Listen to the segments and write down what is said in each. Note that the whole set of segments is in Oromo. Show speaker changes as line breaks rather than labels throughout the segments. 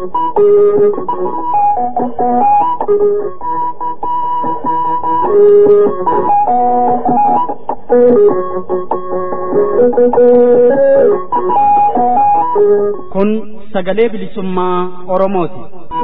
Kun sagalee bilisummaa Oromooti.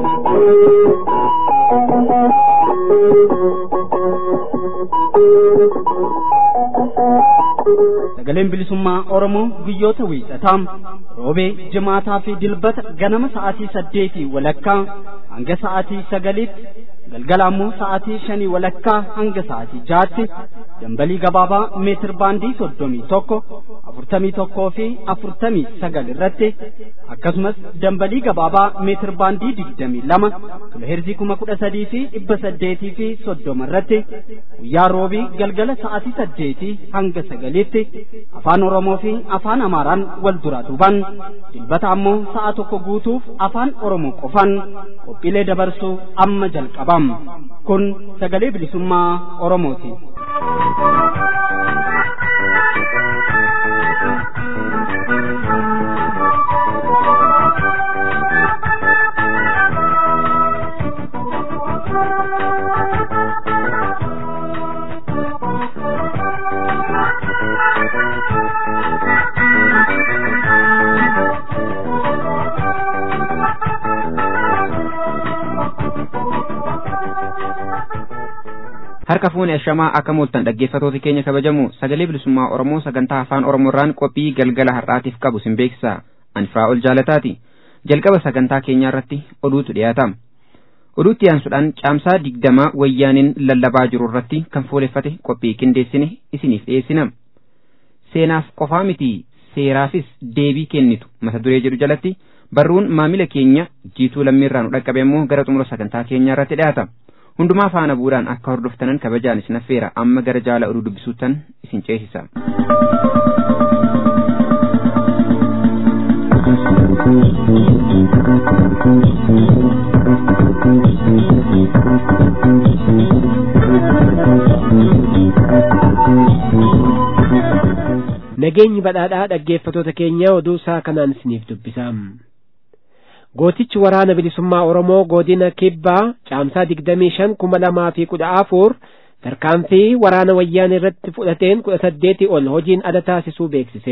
Sagaleen bilisummaa Oromoo guyyoota wiixataa roobee jimaataa fi dilbata ganama sa'aatii saddeetii walakkaa hanga sa'aatii sagaliitti galgala ammoo sa'aatii shanii walakkaa hanga sa'aatii jaatti dambalii gabaabaa meetir baandii soddomii tokko afurtamii tokkoo fi afurtamii sagal irratti akkasumas dambalii gabaabaa meetir baandii digdamii lama kiloheerzii kuma kudha sadii fi dhibba saddeetii fi soddoma irratti guyyaa roobii galgala sa'aatii saddeetii hanga sagaliitti afaan oromoo fi afaan amaaraan wal duraa duuban dilbata ammoo sa'a tokko guutuuf afaan oromoo qofan qophiilee dabarsuu amma jalqabam kun sagalee bilisummaa oromooti.
harka fuune ashamaa akka mooltan dhaggeeffatooti keenya kabajamu sagalee bilisummaa oromoo sagantaa afaan oromoorraan qophii galgala har'aatiif qabu sin beeksisa anfaa ol jaalataati jalqaba sagantaa keenyaa irratti oduutu dhiyaata oduutti aansuudhaan caamsaa digdamaa wayyaaniin lallabaa jiru irratti kan fuuleffate qophii qindeessine isiniif dhiyeessina seenaaf qofaa miti seeraafis deebii kennitu mata duree jedhu jalatti barruun maamila keenya jiituu lammiirraa nu dhaqqabe immoo gara xumura sagantaa keenyaa irratti dhiyaata. hundumaa faana bu'uudhaan akka hordoftanan kabajaan isin affeera amma gara jaala oduu dubbisuuttan isin ceesisa.
Nageenyi badhaadhaa dhaggeeffatoota keenya oduu isaa kanaan isiniif dubbisa. gootichi waraana bilisummaa oromoo godina kibbaa caamsaa digdamii shan kuma lamaa fi kudha afur tarkaanfii waraana wayyaan irratti fudhateen kudha saddeetii ol hojiin ala taasisuu beeksise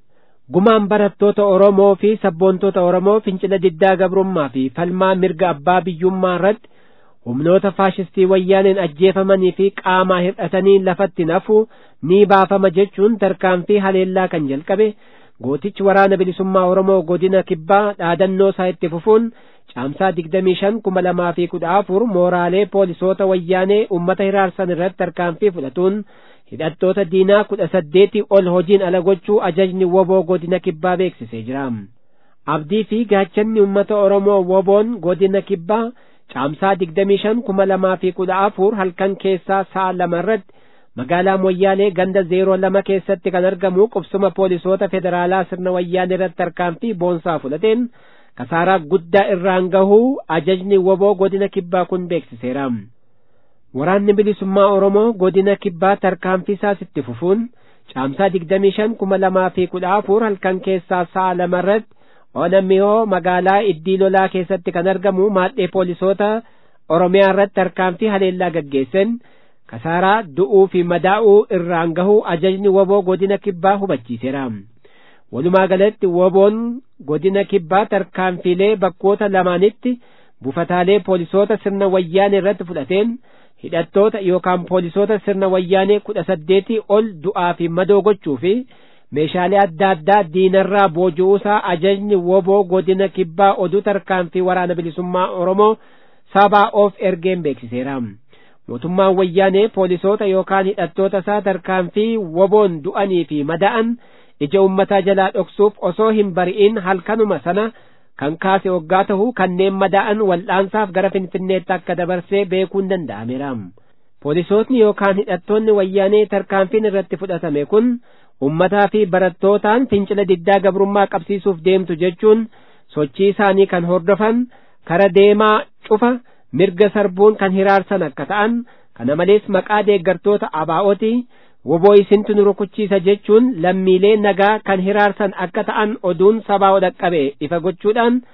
gumaan barattoota oromoo fi sabboontoota oromoo fincila diddaa gabrummaa fi falmaa mirga abbaa biyyummaa irratti humnoota faashistii wayyaaneen ajjeefamanii fi qaamaa hir'atanii lafatti nafu ni baafama jechuun tarkaanfii haleellaa kan jalqabe gootichi waraana bilisummaa oromoo godina kibbaa dhaadannoo isaa itti fufuun caamsaa digdamii shan kuma lamaa fi kudha afur mooraalee poolisoota wayyaanee ummata hiraarsan irratti tarkaanfii fudhatuun hidhattoota diinaa kudha saddeetii ol hojiin ala gochuu ajajni woboo godina kibbaa beeksisee jira abdii fi gaachanni ummata oromoo woboon godina kibbaa caamsaa digdamii shan kuma lamaa fi kudha afur halkan keessaa sa'a lama irratti magaalaa moyyaalee ganda zeeroo lama keessatti kan argamu qubsuma poolisoota federaalaa sirna wayyaanee irratti tarkaanfii boonsaa fudhateen kasaaraa guddaa irraan gahuu ajajni woboo godina kibbaa kun beeksiseera waraanni bilisummaa oromoo godina kibbaa tarkaanfii isaas itti fufuun caamsaa digdamii shan kuma lamaa fi kudha afur halkan keessaa sa'a lama irratti onamihoo magaalaa iddii lolaa keessatti kan argamu maadhee poolisoota oromiyaa irratti tarkaanfii haleellaa gaggeessan kasaaraa du'uu fi madaa'uu irraan gahuu ajajni woboo godina kibbaa hubachiiseera walumaa galatti woboon godina kibbaa tarkaanfiilee bakkoota lamaanitti buufataalee poolisoota sirna wayyaanee irratti fudhateen hidhattoota yookaan poolisoota sirna wayyaanee kudha saddeetii ol du'aa fi madoo gochuu fi meeshaalee adda addaa diinarraa booji'uusaa ajajni woboo godina kibbaa oduu tarkaanfii waraana bilisummaa oromoo sabaa of ergeen beeksiseera. mootummaan wayyaanee poolisoota yookaan hidhattoota isaa tarkaanfii woboon du'anii fi mada'an ija ummataa jalaa dhoksuuf osoo hin bari'in halkanuma sana kan kaase waggaa ta'u kanneen mada'an wal'aansaaf gara finfinneetti akka dabarsee beekuun danda'ameera. poolisootni yookaan hidhattoonni wayyaanee tarkaanfiin irratti fudhatame kun ummataa fi barattootaan fincila diddaa gabrummaa qabsiisuuf deemtu jechuun sochii isaanii kan hordofan kara deemaa cufa mirga sarbuun kan hiraarsan akka ta'an kana malees maqaa deeggartoota abaa'ooti woboo isintu nu rukuchiisa jechuun lammiilee nagaa kan hiraarsan akka ta'an oduun sabaa dhaqqabe ifa gochuudhaan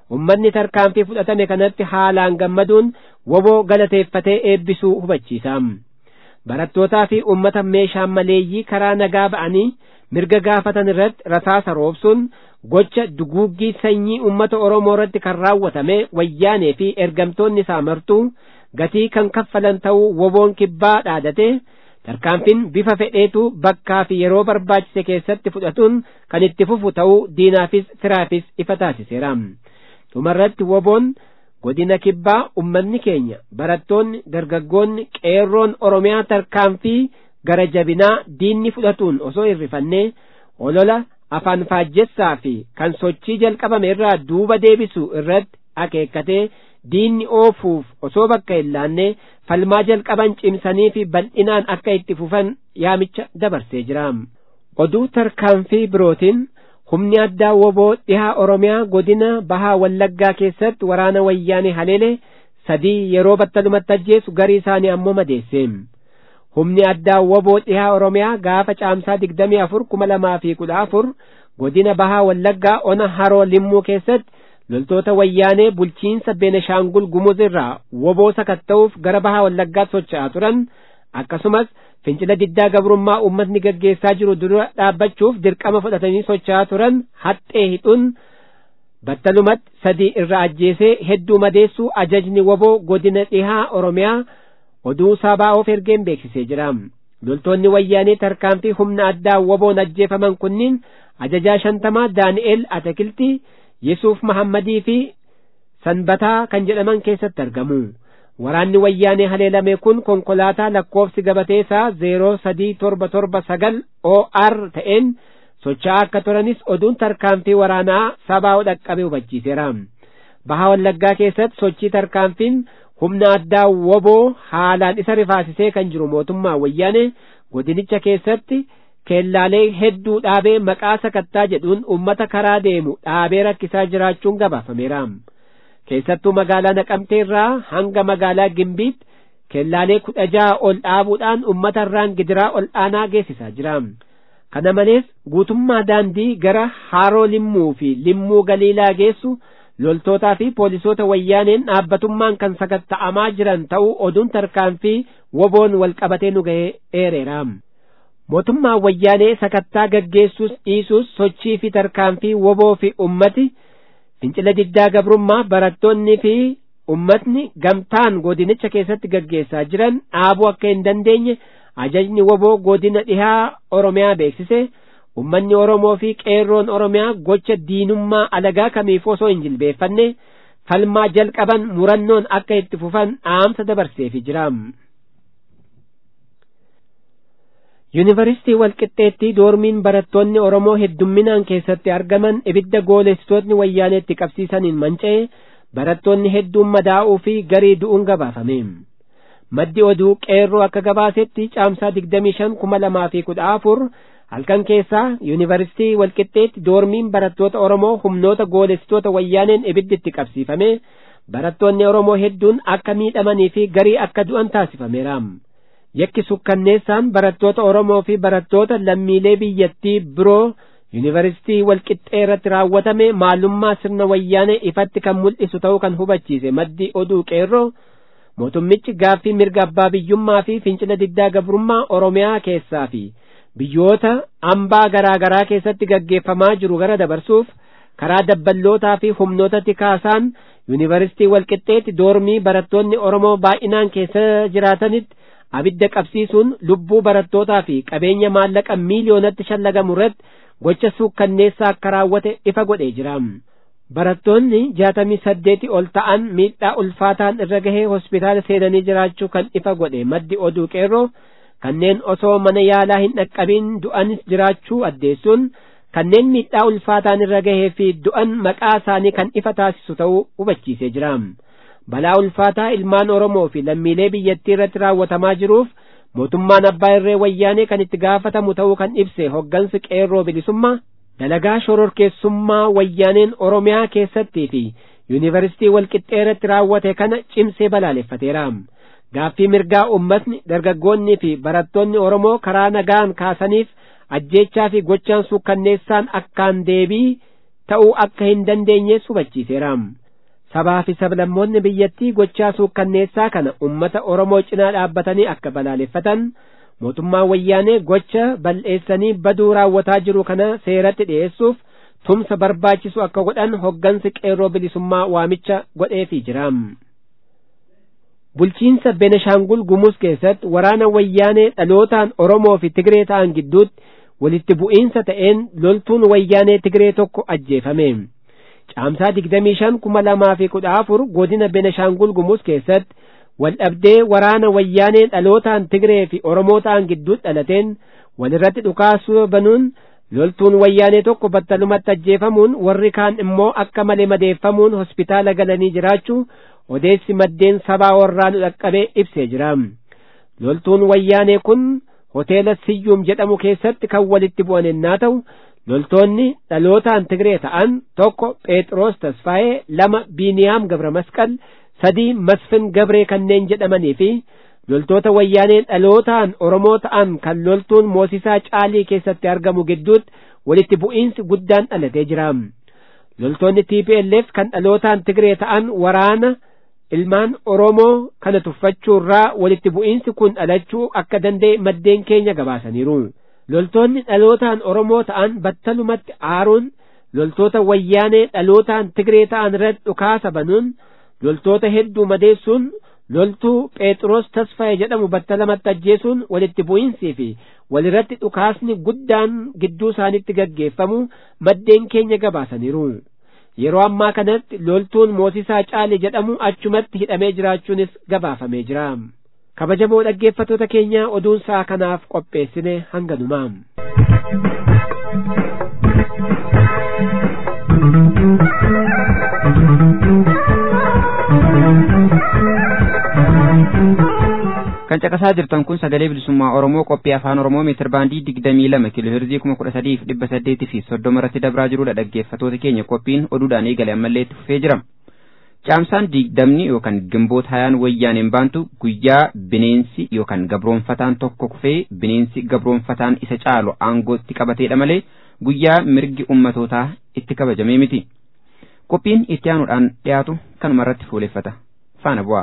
ummanni tarkaanfii fudhatame kanatti haalaan gammaduun woboo galateeffatee eebbisuu hubachiisa barattootaa fi ummata meeshaan maleeyyii karaa nagaa ba'anii mirga gaafatan irratti rasaasa roobsuun gocha duguuggii sanyii ummata oromoo irratti kan raawwatame wayyaanee fi ergamtoonni isaa martuu gatii kan kaffalan ta'uu woboon kibbaa dhaadate tarkaanfiin bifa fedheetu bakkaa fi yeroo barbaachise keessatti fudhatuun kan itti fufu ta'uu diinaafis firaafis ifa taasiseera dhumarratti woboon godina kibbaa ummanni keenya barattoonni dargaggoonni qeerroon oromiyaa tarkaanfii gara jabinaa diinni fudhatuun osoo hirrifannee olola afaan faajjessaa fi kan sochii jalqabame irraa duuba deebisu irratti akeekkatee diinni oofuuf osoo bakka hin laanne falmaa jalqaban cimsanii fi bal'inaan akka itti fufan yaamicha dabarsee jira oduu tarkaanfii birootiin humni addaa woboo dhihaa oromiyaa godina bahaa wallaggaa keessatti waraana wayyaanee haleele sadii yeroo battalumatti ajjeesu garii isaanii ammoo madeesse humni addaa woboo dhihaa oromiyaa gaafa caamsaa digdamii afur kuma lamaa fi kudha afur godina bahaa wallaggaa ona haroo limmuu keessatti loltoota wayyaanee bulchiinsa beeneshaangul gumuz irraa woboo sakatta'uuf gara bahaa wallaggaatti socho'aa turan akkasumas fincila diddaa gabrummaa uummatni gaggeessaa jiru dura dhaabbachuuf dirqama fudhatanii socho'aa turan haxxee hidhuun battalumatti sadii irra ajjeesee hedduu madeessuu ajajni woboo godina dhihaa oromiyaa oduu sabaa'oof ergeen beeksisee jira loltoonni wayyaanee tarkaanfii humna addaa woboon ajjeefaman kunniin ajajaa shantamaa daani'el atakiltii yesuuf mahammadii fi sanbataa kan jedhaman keessatti argamu waraanni wayyaanee haleelame kun konkolaataa lakkoofsi gabatee isaa zeeroo sadii torba torba sagal or ta'een socho'aa akka turanis oduun tarkaanfii waraanaa sabaa'oo dhaqqabe hubachiiseera bahaa wallaggaa keessatti sochii tarkaanfiin humna addaa woboo haalaan isa rifaasisee kan jiru mootummaa wayyaanee godinicha keessatti keellaalee hedduu dhaabee maqaa sakattaa jedhuun ummata karaa deemu dhaabee rakkisaa jiraachuun gabaafameera keessattuu magaalaa naqamtee irraa hanga magaalaa gimbiitti keellaalee kudha jaha ol dhaabuudhaan ummata irraan gidiraa ol aanaa geessisaa jira kana malees guutummaa daandii gara haroo limmuu fi limmuu galiilaa geessu loltootaa fi poolisoota wayyaaneen dhaabbatummaan kan sakatta'amaa jiran ta'uu oduun tarkaanfii woboon wal qabatee nu ga'ee eereera mootummaa wayyaanee sakattaa gaggeessuus dhiisuus sochii fi tarkaanfii woboo fi ummati fincila diddaa gabrummaa barattoonni fi ummatni gamtaan godinicha keessatti gaggeessaa jiran dhaabuu akka hin dandeenye ajajni woboo godina dhihaa oromiyaa beeksise ummanni oromoo fi qeerroon oromiyaa gocha diinummaa alagaa kamiif osoo hin jilbeeffanne falmaa jalqaban murannoon akka itti fufan dhaamsa dabarseefi jira yuunivarsiitii walqixxeetti doormiin barattoonni oromoo heddumminaan keessatti argaman ibidda goolessitootni wayyaaneetti qabsiisaniin manca'e barattoonni hedduun madaa'uu fi garii du'uun gabaafame maddi oduu qeerroo akka gabaasetti caamsaa digdamii shan kuma lamaa fi kudha afur halkan keessaa yuunivarsiitii walqixxeetti doormiin barattoota oromoo humnoota goolessitoota wayyaaneen ibidditti qabsiifame barattoonni oromoo hedduun akka miidhamanii fi garii akka du'an taasifameera yakki sukkanneessaan barattoota oromoo fi barattoota lammiilee biyyattii biroo yuunivarsiitii walqixxee irratti raawwatame maalummaa sirna wayyaanee ifatti kan mul'isu ta'uu kan hubachiise maddi oduu qeerroo mootummichi gaaffii mirga abbaa biyyummaa fi fincila diddaa gabrummaa oromiyaa keessaa fi biyyoota hambaa garaa garaa keessatti gaggeeffamaa jiru gara dabarsuuf karaa dabballootaa fi humnoota tikaasaan yuunivarsiitii walqixxeetti doormii barattoonni oromoo baay'inaan keessa jiraatanitti abidda qabsiisuun lubbuu barattootaa fi qabeenya maallaqa miiliyoonatti shallagamu irratti gocha suukkanneessaa akka raawwate ifa godhee jira barattoonni jaatamii saddeeti ol ta'an miidhaa ulfaataan irra gahee hospitaala seenanii jiraachuu kan ifa godhe maddi oduu qeerroo kanneen osoo mana yaalaa hin dhaqqabiin du'anis jiraachuu addeessuun kanneen miidhaa ulfaataan irra gahee fi du'an maqaa isaanii kan ifa taasisu ta'uu hubachiisee jira balaa ulfaataa ilmaan oromoo fi lammiilee biyyattii irratti raawwatamaa jiruuf mootummaan abbaa irree wayyaanee kan itti gaafatamu ta'uu kan ibse hoggansi qeerroo bilisummaa dalagaa shororkeessummaa wayyaaneen oromiyaa keessattii fi yuunivarsiitii walqixxee irratti raawwate kana cimsee balaaleffateera gaaffii mirgaa ummatni dargaggoonnii fi barattoonni oromoo karaa nagaan kaasaniif ajjeechaa fi gochaan suukkanneessaan akkaan deebii ta'uu akka hin dandeenye hubachiiseera. sabaa fi sablammoonni biyyattii gochaa suukkanneessaa kana ummata oromoo cinaa dhaabbatanii akka balaaleffatan mootummaan wayyaanee gocha bal'eessanii baduu raawwataa jiru kana seeratti dhi'eessuuf tumsa barbaachisu akka godhan hoggansi qeerroo bilisummaa waamicha godheefii jira. bulchiinsa beneshaangul gumuz keessatti waraana wayyaanee dhalootaan oromoo fi tigree ta'an gidduutti walitti bu'iinsa ta'een loltuun wayyaanee tigree tokko ajjeefame. caamsaa digdamii shan kuma lamaa fi kudha afur godina beneshaangul gumuz keessatti waldhabdee waraana wayyaanee dhalootaan tigree fi oromoo ta'an gidduutti dhalateen walirratti dhukaasuu banuun loltuun wayyaanee tokko battalumatti ajjeefamuun warri kaan immoo akka malee madeeffamuun hospitaala galanii jiraachuu odeessi maddeen sabaa warraa nu dhaqqabee ibsee jira loltuun wayyaanee kun hoteela siyyuum jedhamu keessatti kan walitti bu'an ennaa ta'u loltoonni dhalootaan tigree ta'an tokko phexros tasfaa'ee lama biiniyaam gabra masqal sadii masfin gabree kanneen jedhamanii fi loltoota wayyaanee dhalootaan oromoo ta'an kan loltuun moosisaa caalii keessatti argamu gidduutti walitti bu'iinsi guddaan dhalatee jira loltoonni TPLF kan dhalootaan tigree ta'an waraana ilmaan oromoo kana tuffachuurraa walitti bu'iinsi kun dhalachuu akka danda'e maddeen keenya gabaasaniiru. loltoonni dhalootaan oromoo ta'an battalumatti aaruun loltoota wayyaanee dhalootaan tigree ta'an irratti dhukaasa banuun loltoota hedduu madeessuun loltuu phexros tasfaa'e jedhamu battalumatti ajjeesuun walitti bu'iinsii fi walirratti dhukaasni guddaan gidduu isaanitti gaggeeffamu maddeen keenya gabaasaniiru. yeroo ammaa kanatti loltuun moosisaa caali jedhamu achumatti hidhamee jiraachuunis gabaafamee jira. kabajamoo dhaggeeffattoota keenya oduun sa'a kanaaf qopheessine hanganumaa.
kan caqasaa jirtan kun sagalee bilisummaa oromoo qophii afaan oromoo meetir baandii digdamii lama kiiloo heerzii kuma kudha sadiif dhibba saddeetii fi soddoma irratti dabraa jirudha dhaggeeffattoota keenya qophiin oduudhaan eegale ammallee itti fufee jira. Caamsaan digdamni yookaan gimboota hayaan wayyaaneen baantu guyyaa bineensi yookaan gabroonfataan tokko kufee bineensi gabroonfataan isa caalu aangootti qabateedha malee guyyaa mirgi ummatootaa itti kabajamee miti. Qophiin itti aanuudhaan dhiyaatu kanuma irratti fuuleffata. Faana bu'aa.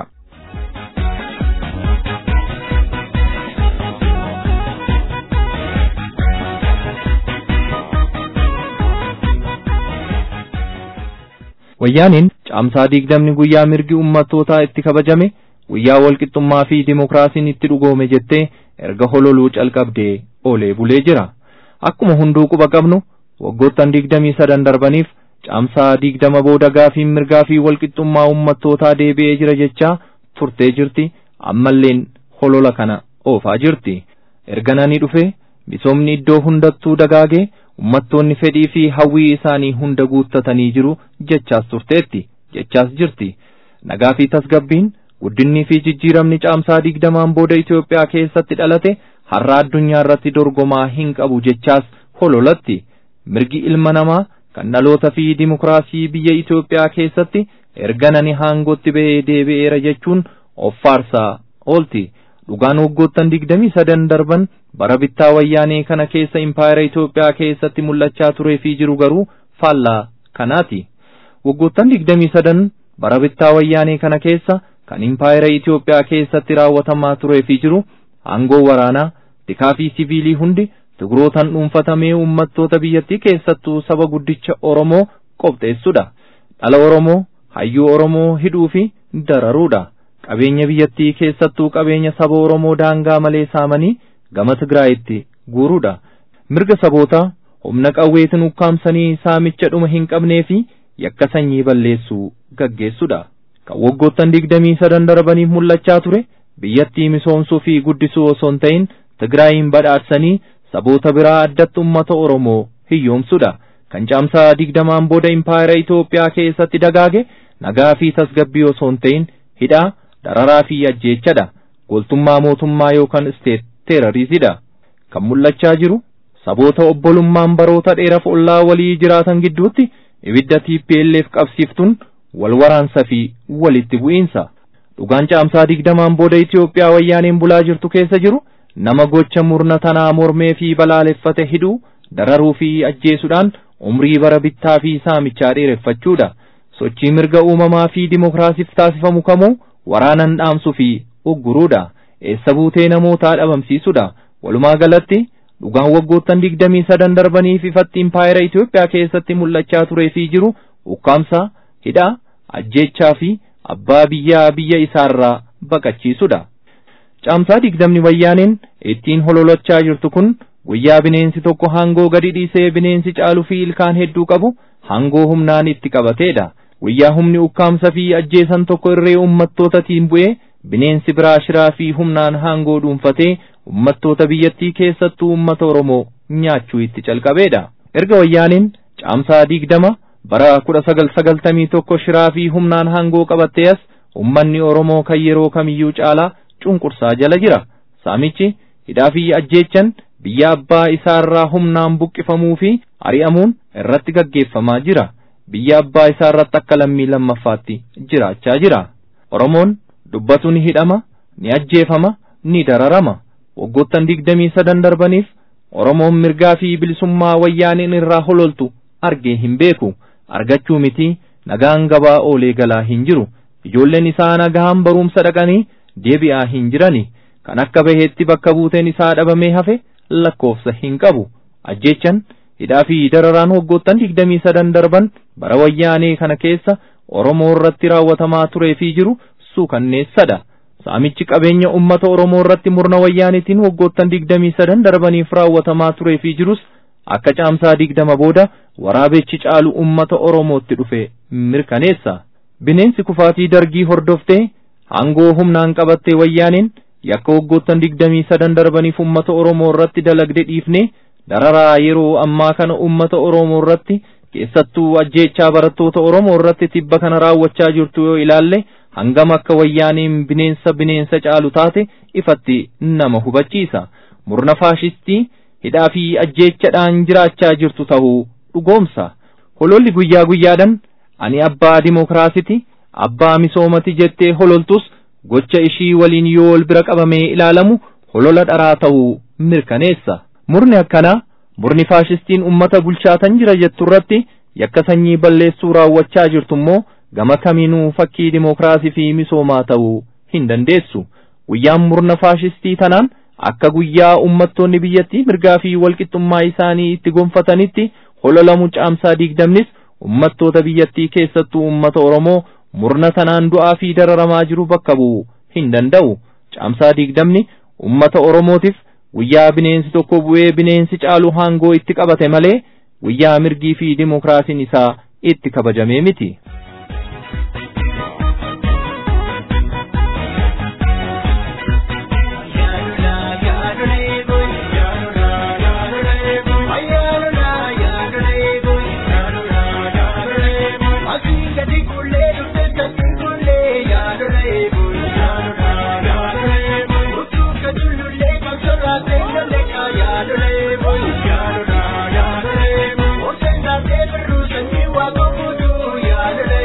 Wayyaaniin caamsaa digdamni guyyaa mirgi ummattootaa itti kabajame guyyaa walqixxummaa fi dimokiraasiin itti dhugoome jettee erga hololuu calqabdee oolee bulee jira. Akkuma hunduu quba qabnu waggoottan digdamii sadan darbaniif caamsaa digdama booda gaafiin mirgaa fi walqixxummaa ummattootaa deebi'ee jira jechaa turtee jirti ammalleen holola kana oofaa jirti. Erga nani dhufe misoomni iddoo hundattuu dagaagee ummattoonni fedhii fi hawwii isaanii hunda guuttatanii jiru jechaas turteetti jechaas jirti nagaa fi tasgabbiin guddinnii fi jijjiiramni caamsaa digdamaan booda Itoophiyaa keessatti dhalate har'a addunyaa irratti dorgomaa hin qabu jechaas hololatti mirgi ilma namaa kan dhaloota fi dimokiraasii biyya Itoophiyaa keessatti erga nani haangootti ba'ee deebi'eera jechuun of faarsaa oolti. dhugaan waggoottan digdamii sadan darban bara bittaa wayyaanee kana keessa impaayera Itoophiyaa keessatti mul'achaa turee fi jiru garuu faallaa kanaati. Waggoottan digdamii sadan bara bittaa wayyaanee kana keessa kan impaayera Itoophiyaa keessatti raawwatamaa turee fi jiru aangoo waraanaa tikaa fi siviilii hundi tigrootan dhuunfatamee uummattoota biyyattii keessattuu saba guddicha Oromoo qopheessudha. Dhala Oromoo, hayyuu Oromoo hidhuu fi dararuudha. qabeenya biyyattii keessattuu qabeenya saba Oromoo daangaa malee saamanii gama Tigraayitti guuruudha. Mirga sabootaa humna qawweetiin ukkaamsanii saamicha dhuma hin qabnee fi yakka sanyii balleessuu gaggeessuudha. Kan waggoottan digdamii sadan darbaniif mul'achaa ture biyyattii misoomsuu fi guddisuu osoo hin ta'in Tigraayin badhaadhsanii saboota biraa addatti uummata Oromoo hiyyoomsuudha. Kan caamsaa digdamaan booda impaayera Itoophiyaa keessatti dagaage nagaa fi tasgabbii osoo hin ta'in hidhaa dararaa fi ajjeechadha. Goltummaa mootummaa yookaan isteet teerarisidha. Kan mul'achaa jiru saboota obbolummaan baroota dheeraaf ollaa walii jiraatan gidduutti ibidda TPLF qabsiiftuun wal waraansa fi walitti bu'iinsa. Dhugaan caamsaa digdamaan booda Itoophiyaa wayyaaneen bulaa jirtu keessa jiru nama gocha murna tanaa mormee fi balaaleffate hidhuu dararuu fi ajjeesuudhaan umrii bara bittaa fi saamichaa dheereffachuudha. Sochii mirga uumamaa fi dimokiraasiif taasifamu kamuu waraanan dhaamsuu fi ugguruudha. Eessa buutee namootaa dhabamsiisuudha. Walumaa galatti dhugaan waggoottan digdamii sadan darbaniif ifatti impaayera Itoophiyaa keessatti mul'achaa turee fi jiru ukkaamsa, hidhaa, ajjeechaa fi abbaa biyyaa biyya isaarraa baqachiisudha. Caamsaa digdamni wayyaaneen ittiin hololachaa jirtu kun guyyaa bineensi tokko hangoo gadi dhiisee bineensi caaluu fi ilkaan hedduu qabu hangoo humnaan itti qabateedha. Guyyaa humni ukkaamsa fi ajjeesan tokko irree ummattootatiin bu'ee bineensi biraa shiraa fi humnaan hangoo dhuunfatee ummattoota biyyattii keessattuu ummata Oromoo nyaachuu itti calqabeedha. Erga wayyaaniin caamsaa digdama bara kudha sagal sagaltamii tokko shiraa fi humnaan hangoo qabattee as ummanni Oromoo kan yeroo kamiyyuu caalaa cunqursaa jala jira. Saamichi hidhaa fi ajjeechan biyya abbaa isaarraa humnaan buqqifamuu fi ari'amuun irratti gaggeeffamaa jira. Biyya abbaa isaarratti akka lammii lammaffaatti jiraachaa jira. Oromoon dubbatu ni hidhama, ni ajjeefama, ni dararama. Waggoottan digdamii sadan darbaniif Oromoon mirgaa fi bilisummaa wayyaaniin irraa hololtu argee hin beeku. Argachuu miti nagaan gabaa oolee galaa hin jiru. Ijoolleen isaa nagaan barumsa dhaqanii deebi'aa hin jirani. Kan akka baheetti bakka buuteen isaa dhabamee hafe lakkoofsa hin qabu. Ajjeechan hidhaa fi dararaan waggoottan digdamii sadan darban bara wayyaanee kana keessa Oromoo irratti raawwatamaa turee fi jiru suukanneessadha. Saamichi qabeenya uummata Oromoo irratti murna wayyaanitiin waggoottan digdamii sadan darbaniif raawwatamaa turee fi jirus akka caamsaa digdama booda waraabechi caalu uummata Oromootti dhufe mirkaneessa. Bineensi kufaatii dargii hordoftee hangoo humnaan qabattee wayyaaniin yakka waggoottan digdamii sadan darbaniif uummata Oromoo irratti dalagde dhiifne dararaa yeroo ammaa kana uummata Oromoo irratti keessattuu ajjeechaa barattoota Oromoo irratti tibba kana raawwachaa jirtu yoo ilaalle hangam akka wayyaaniin bineensa bineensa caalu taate ifatti nama hubachiisa. Murna faashistii hidhaa fi ajjeechadhaan jiraachaa jirtu ta'uu dhugoomsa. Hololli guyyaa guyyaadhaan ani abbaa dimokiraasiti abbaa misoomati jettee hololtus gocha ishii waliin yoo wal bira qabamee ilaalamu holola dharaa ta'uu mirkaneessa. Murni akkanaa murni faashistiin ummata bulchaatan jira jettu irratti yakka sanyii balleessuu raawwachaa jirtu immoo gama kamiinuu fakkii dimokiraasii fi misoomaa ta'uu hin dandeessu. Guyyaan murna faashistii tanaan akka guyyaa ummattoonni biyyattii mirgaa fi walqixxummaa isaanii itti gonfatanitti hololamu caamsaa digdamnis ummattoota biyyattii keessattuu ummata Oromoo murna tanaan du'aa fi dararamaa jiru bakka bu'uu hin danda'u. Caamsaa digdamni ummata Oromootiif guyyaa bineensi tokko bu'ee bineensi caalu hangoo itti qabate malee guyyaa mirgii fi dimokiraasiin isaa itti kabajamee miti.
Yeah.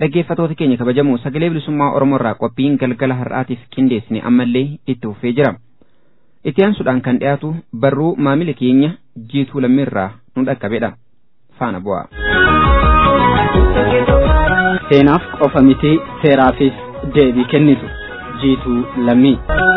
dhaggeeffatoota keenya kabajamoo sagalee bilisummaa oromoo irraa qophiin galgala har'aatiif qindeessine ammallee itti fufee jira itti aansuudhaan kan dhiyaatu barruu maamila keenya jiituu lammiirraa nu dhaqqabedha faana bu'a.
seenaaf qofa miti seeraafis deebii kennitu jiituu lammii.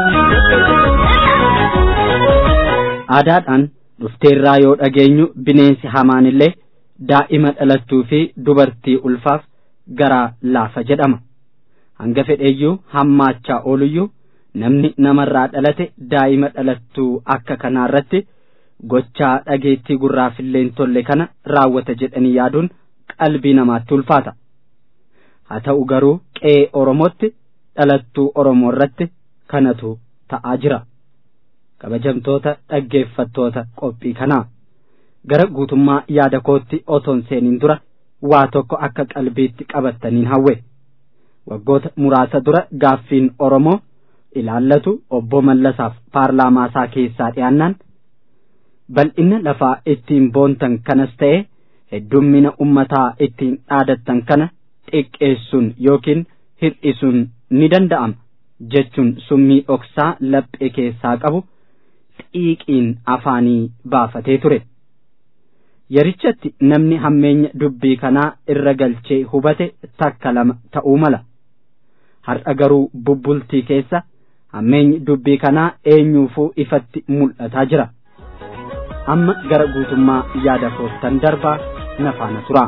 aadaadhaan dhufteerraa yoo dhageenyu bineensi hamaan illee daa'ima dhalattuu fi dubartii ulfaaf garaa laafa jedhama hanga fedheeyyuu hammaachaa ooluyyuu namni namarraa dhalate daa'ima dhalattuu akka kanaarratti gochaa dhageettii gurraafillee tolle kana raawwata jedhanii yaaduun qalbii namaatti ulfaata haa ta'u garuu qe'ee oromootti dhalattuu oromoo irratti kanatu ta'aa jira kabajamtoota dhaggeeffattoota qophii kanaa gara guutummaa yaada kootti otoon seeniin dura waa tokko akka qalbiitti qabattaniin hawwe waggoota muraasa dura gaaffiin oromoo ilaallatu obbo Mallasaaf paarlaamaa isaa keessaa dhiyaannaan bal'ina lafaa ittiin boontan kanas ta'e heddummina ummataa ittiin dhaadattan kana xiqqeessuun yookiin hir'isuun ni danda'ama jechuun summii dhoksaa laphee keessaa qabu xiiqiin afaanii baafatee ture. Yerichatti namni hammeenya dubbii kanaa irra galchee hubate takka lama ta'uu mala. Har'a garuu bubbultii keessa hammeenyi dubbii kanaa eenyuufuu ifatti mul'ataa jira. Amma gara guutummaa yaada koottan darbaa na faana tura.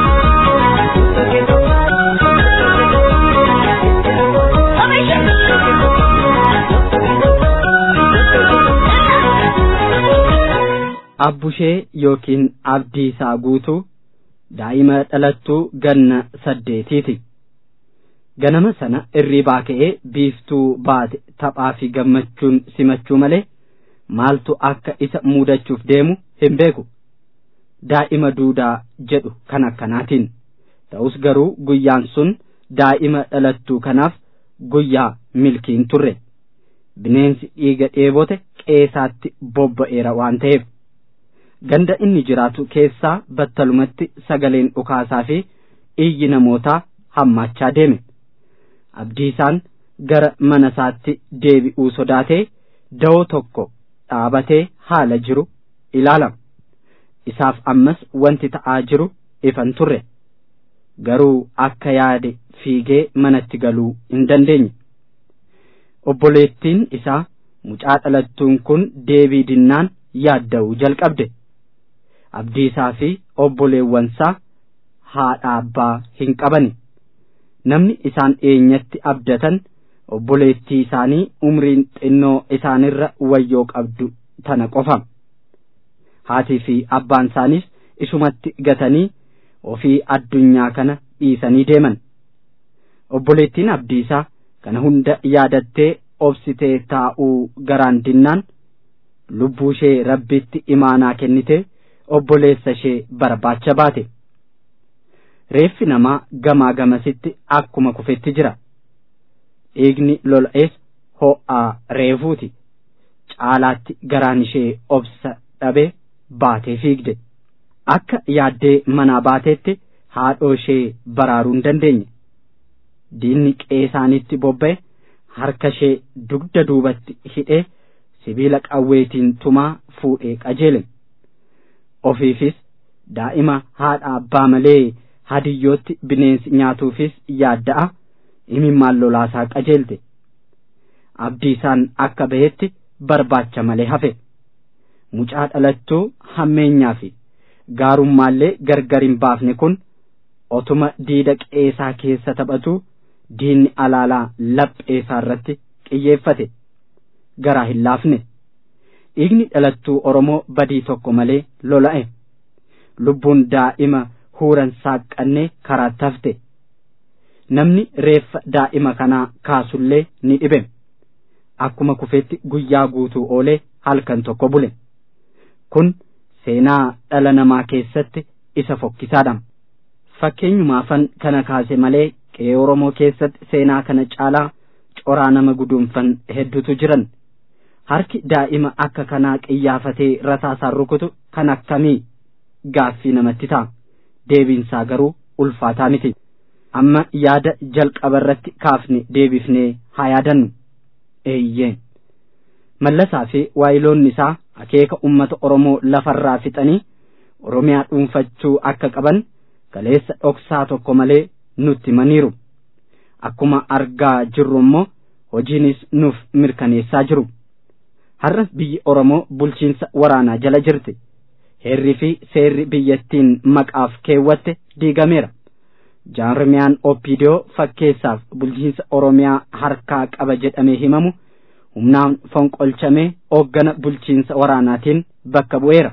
Abbushee yookiin abdiisaa guutuu daa'ima dhalattuu ganna saddeetiiti. Ganama sana irribaa ka'ee biiftuu baate taphaa fi gammachuun simachuu malee maaltu akka isa muudachuuf deemu hin beeku. Daa'ima duudaa jedhu kan akkanaatiin. Ta'us garuu guyyaan sun daa'ima dhalattuu kanaaf guyyaa milkiin turre. Bineensi dhiiga dheebote qeesaatti bobba'eera waan ta'eef. Ganda inni jiraatu keessaa battalumatti sagaleen dhukaasaa fi iyyi namootaa hammaachaa deeme. Abdiisaan gara mana isaatti deebi'uu sodaatee da'oo tokko dhaabatee haala jiru ilaalama. Isaaf ammas wanti ta'aa jiru ifan turre. Garuu akka yaade fiigee manatti galuu hin dandeenye. Obboleettiin isaa mucaa dhalattuun kun deebii dinnaan yaadda'uu jalqabde. Abdiisaa fi obboleewwansaa haadha abbaa hin qabani. Namni isaan eenyatti abdatan obboleettii isaanii umriin xinnoo isaanirra wayyoo qabdu tana qofa. Haatii fi abbaan isaaniis isumatti gatanii ofii addunyaa kana dhiisanii deeman. Obboleettiin abdiisaa kana hunda yaadattee obsitee taa'uu garaan dinnaan lubbuu ishee rabbitti imaanaa kennitee obboleessa ishee barbaacha baate. Reeffi namaa gamaa gamasitti akkuma kufetti jira. Dhiigni lola'ees ho'aa reefuuti. Caalaatti garaan ishee obsa dhabee baatee fiigde. Akka yaaddee manaa baateetti haadhoo ishee baraaruu hin dandeenye. Diinni qeesaanitti bobba'e harka ishee dugda duubatti hidhee sibiila qawweetiin tumaa fuudhee qajeele. Ofiifis daa'ima haadha abbaa malee hadiyyootti bineensi nyaatuufis yaadda'a imimmaan lolaasaa qajeelte. Abdiisaan akka bahetti barbaacha malee hafe. Mucaa dhalattuu hammeenyaa fi gaarummaallee gargar hin baafne kun otuma diida qeesaa keessa taphatu diinni alaalaa lapheesaa irratti xiyyeeffate garaa hin laafne. Dhiigni dhalattuu Oromoo badii tokko malee lola'e. Lubbuun daa'ima huuran saaqqannee karaatti hafte. Namni reeffa daa'ima kanaa kaasullee ni dhibe. Akkuma kufetti guyyaa guutuu oolee halkan tokko bule. Kun seenaa dhala namaa keessatti isa fokkisaadha. Fakkeenyumaafan kana kaase malee qe'ee Oromoo keessatti seenaa kana caalaa coraa nama guduunfan hedduutu jiran. Harki daa'ima akka kanaa qiyyaafatee rasaasaan rukutu kan akkamii gaaffii namatti ta'a. Deebiinsaa garuu ulfaataa miti. amma yaada jalqaba irratti kaafne deebifnee haa yaadannu eeyyee mallasaa fi waayiloonni isaa akeeka ummata oromoo lafarraa fixanii oromiyaa dhuunfachuu akka qaban kaleessa dhoksaa tokko malee nutti himaniiru akkuma argaa jirru immoo hojiinis nuuf mirkaneessaa jiru har'a biyyi oromoo bulchiinsa waraanaa jala jirti heerri fi seerri biyyattiin maqaaf keewwatte diigameera jaarmiyaan opiidiyoo fakkeessaaf bulchiinsa oromiyaa harkaa qaba jedhamee himamu humnaan fonqolchamee hooggana bulchiinsa waraanaatiin bakka bu'eera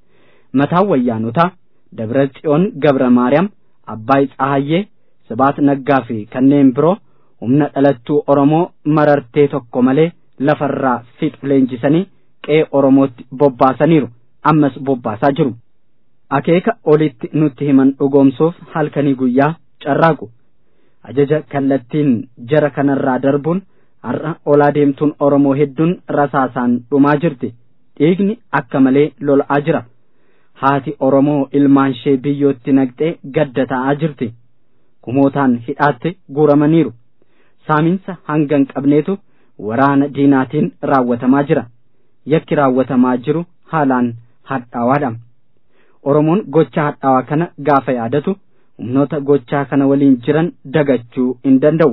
mataan wayyaanotaa dabra tsiyoon gabra maariyaam abbaay tsahayyee sibaat naggaa fi kanneen biroo humna dhalattuu oromoo marartee tokko malee lafarraa fixu leenjisanii qe'ee oromootti bobbaasaniiru ammas bobbaasaa jiru akeeka olitti nutti himan dhugoomsuuf halkanii guyyaa carraaqu ajaja kallattiin jara kanarraa darbuun har'a olaa deemtuun oromoo hedduun rasaasaan dhumaa jirti dhiigni akka malee lola'aa jira haati oromoo ilmaan ishee biyyootti naqxee gadda ta'aa jirti kumootaan hidhaatti guuramaniiru saaminsa hanga hin qabneetu waraana diinaatiin raawwatamaa jira yakki raawwatamaa jiru haalaan hadhaawaadha oromoon gocha hadhaawaa kana gaafa yaadatu humnoota gochaa kana waliin jiran dagachuu hin danda'u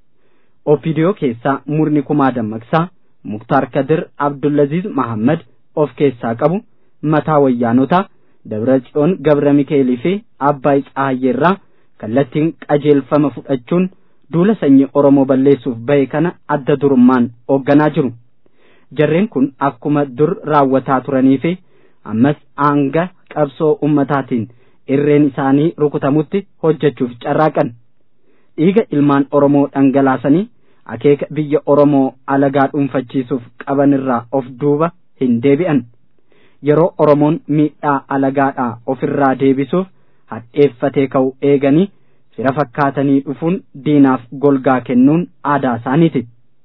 opidiyoo keessaa murni kumaa dammaqsaa muktaar kadir abdullaziz mahammad of keessaa qabu mataa wayyaanotaa dabra tsiyoon gabra mikeelii fi abbaay tsahayyeerraa kallattiin qajeelfama fudhachuun duula sanyii oromoo balleessuuf bahe kana adda durummaan hoogganaa jiru jarreen kun akkuma dur raawwataa turanii fi ammas hanga qabsoo ummataatiin irreen isaanii rukutamutti hojjechuuf carraaqan dhiiga ilmaan oromoo dhangalaasanii akeeka biyya oromoo alagaa dhuunfachiisuuf qabanirraa of duuba hin deebi'an yeroo oromoon miidhaa alagaadhaa ofirraa deebisuuf hadheeffatee ka'u eeganii fira fakkaatanii dhufuun diinaaf golgaa kennuun aadaa isaaniiti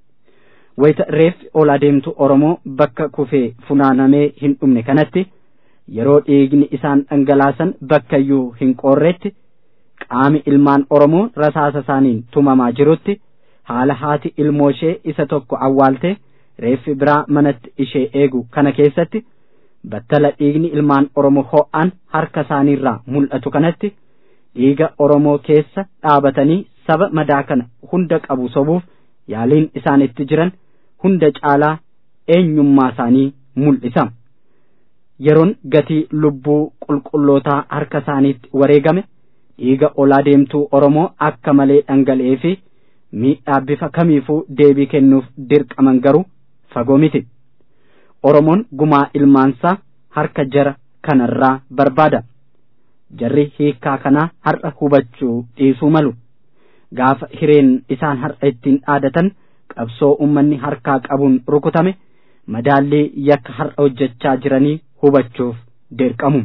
wayita reeffi ol adeemtu oromoo bakka kufee funaanamee hin dhumne kanatti yeroo dhiigni isaan dhangalaasan bakkayyuu hin qoorretti qaami ilmaan oromoo rasaasa isaaniin tumamaa jirutti haala haati ilmoo ishee isa tokko awwaaltee reeffi biraa manatti ishee eegu kana keessatti battala dhiigni ilmaan oromoo ho'aan harka isaaniirraa mul'atu kanatti dhiiga oromoo keessa dhaabatanii saba madaa kana hunda qabu sobuuf yaaliin isaan itti jiran hunda caalaa eenyummaa isaanii mul'isa yeroon gatii lubbuu qulqullootaa harka isaaniitti wareegame dhiiga olaa deemtuu oromoo akka malee dhangala'ee fi miidhaa bifa kamiifuu deebii kennuuf dirqaman garuu fagoo miti oromoon gumaa ilmaansaa harka jara kanarraa barbaada jarri hiikkaa kanaa har'a hubachuu dhiisuu malu gaafa hireen isaan har'a ittiin dhaadatan qabsoo ummanni harkaa qabuun rukutame madaallii yakka har'a hojjechaa jiranii hubachuuf dirqamu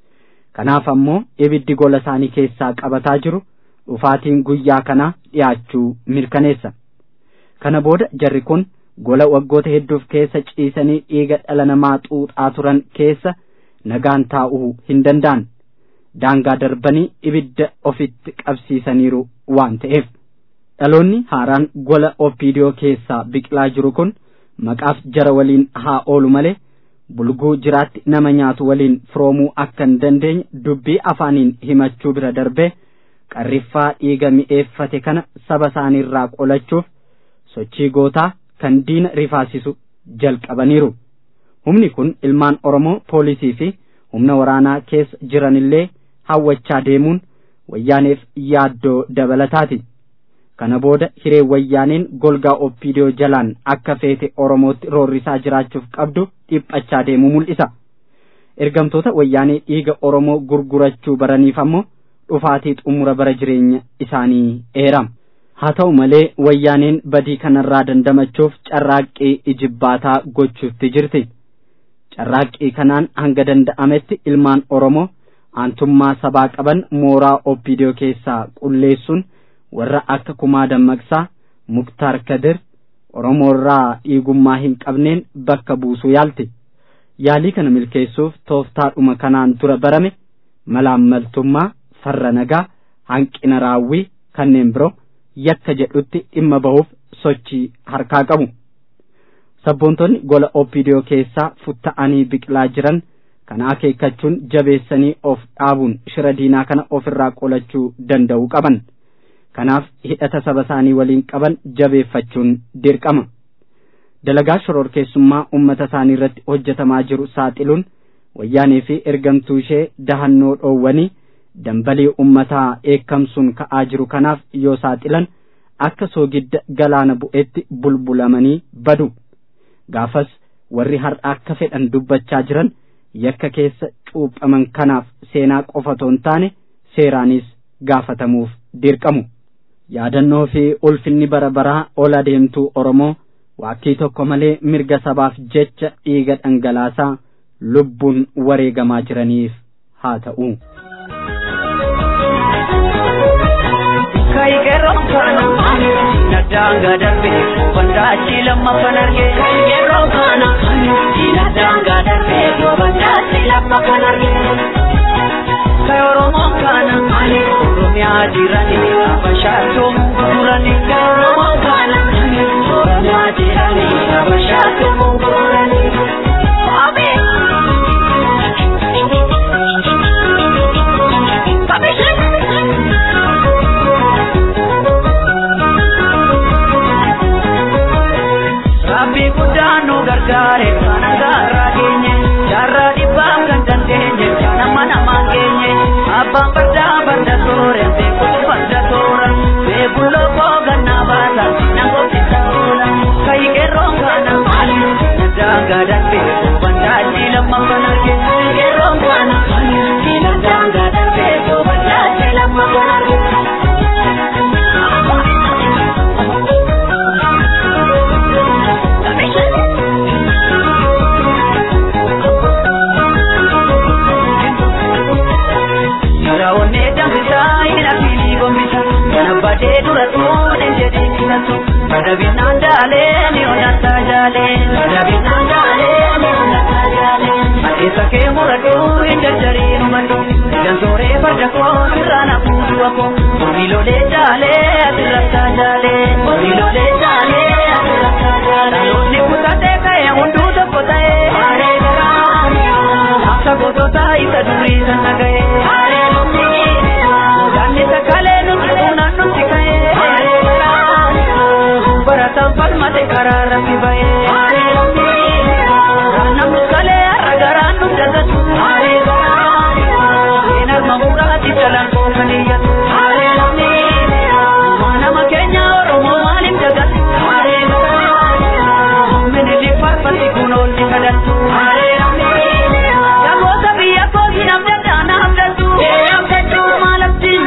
kanaaf ammoo ibiddi gola isaanii keessaa qabataa jiru dhufaatiin guyyaa kanaa dhiyaachuu mirkaneessa kana booda jarri kun gola waggoota hedduuf keessa ciisanii dhiiga dhala namaa xuuxaa turan keessa nagaan taa'uu hin danda'an daangaa darbanii ibidda ofitti qabsiisaniiru waan ta'eef dhaloonni haaraan gola opiidiyoo keessaa biqilaa jiru kun maqaaf jara waliin haa oolu malee bulguu jiraatti nama nyaatu waliin firoomuu akka hin dandeenye dubbii afaaniin himachuu bira darbee qarriffaa dhiiga mi'eeffate kana saba isaaniirraa qolachuuf sochii gootaa kan diina rifaasisu jalqabaniiru humni kun ilmaan oromoo poolisii fi humna waraanaa keessa jiranillee hawwachaa deemuun wayyaaneef yaaddoo dabalataati kana booda hiree wayyaaneen golgaa oppiidiyoo jalaan akka feete oromootti roorrisaa jiraachuuf qabdu dhiphachaa deemu mul'isa ergamtoota wayyaanee dhiiga oromoo gurgurachuu baraniif ammoo dhufaatii xumura bara jireenya isaanii eeram haa ta'u malee wayyaaneen badii kanarraa dandamachuuf carraaqqii ijibbaataa gochuutti jirti carraaqqii kanaan hanga danda'ametti ilmaan oromoo aantummaa sabaa qaban mooraa oppiidiyoo keessaa qulleessuun warra akka kumaa dammaqsaa muktaar kadir oromoorraa dhiigummaa hin qabneen bakka buusuu yaalti yaalii kana milkeessuuf tooftaadhuma kanaan dura barame malaammaltummaa farra nagaa hanqina raawwii kanneen biroo yakka jedhutti dhimma bahuuf sochii harkaa qabu. Sabboontonni gola OPDO keessaa futta'anii biqilaa jiran kana akeekkachuun jabeessanii of dhaabuun shira diinaa kana ofirraa qolachuu danda'uu qaban. Kanaaf hidhata saba isaanii waliin qaban jabeeffachuun dirqama. Dalagaa shororkeessummaa uummata isaanii irratti hojjetamaa jiru saaxiluun wayyaanee fi ergamtuu ishee dahannoo dhoowwanii dambalii uummataa eekkamsuun ka'aa jiru kanaaf yoo saaxilan akka soogidda galaana bu'etti bulbulamanii badu. Gaafas warri har'a akka fedhan dubbachaa jiran yakka keessa cuuphaman kanaaf seenaa qofatoon taane seeraanis gaafatamuuf dirqamu. Yaadannoo fi ulfinni bara baraa ol adeemtuu Oromoo waakkii tokko malee mirga sabaaf jecha dhiiga dhangalaasaa lubbuun wareegamaa jiraniif haa ta'u.
Kayikeroon kana dinadaanga darbe bandaachi lammaffan arge Kayikeroon kana dinadaanga darbe bandaachi lammaffan arge Kay Oromoon kana Oromiyaa jirani Abashaatoo mungurani Kay Oromoon kana Oromiyaa jirani Abashaatoo mungurani Amin. Rabbi guddaan nu gargaare kana gaarraa geenye jaarraa dhibbaaf kan dandeenye nama namaan geenye abbaan fardaa farda toore beekuu farda toora beekuu lookoo gannaa baasa nangootti ta'uudha kayi qeerroon kana daangaa darbe bandaachi lammaffan arge qeerroon kana daangaa darbe bandaachi lammaffan arge. Raawwanne danfisaa ina fiilii gombisa kana badee dura tuune jedhee filatu badabinaan daalee ni onnataa jaalee badabinaan daalee ni onnataa jaalee adeessa kee muradhu hin jarjarii numadhu jansooree farda koo sirraan hafuutu wako horiilolee jaalee asirrattaa jaalee horiilolee jaalee asirrattaa jaalee dhaloonni kutatee ka'e hunduu tokko ta'ee haaree garaa akka gootota isa durii sana ga'ee haaree Ganni sakalee nuti uunaan nuti ka'ee barataan falmate karaa rafi ba'ee namni kalee har'a garaan nu dagatu seen alma muraati jalaan koofan iyyatu nama keenya oromoo maaliif dagatu minili farfatti kun oolli kadhatu Yagoota biyya kooti namni daana abdatu maalaftiin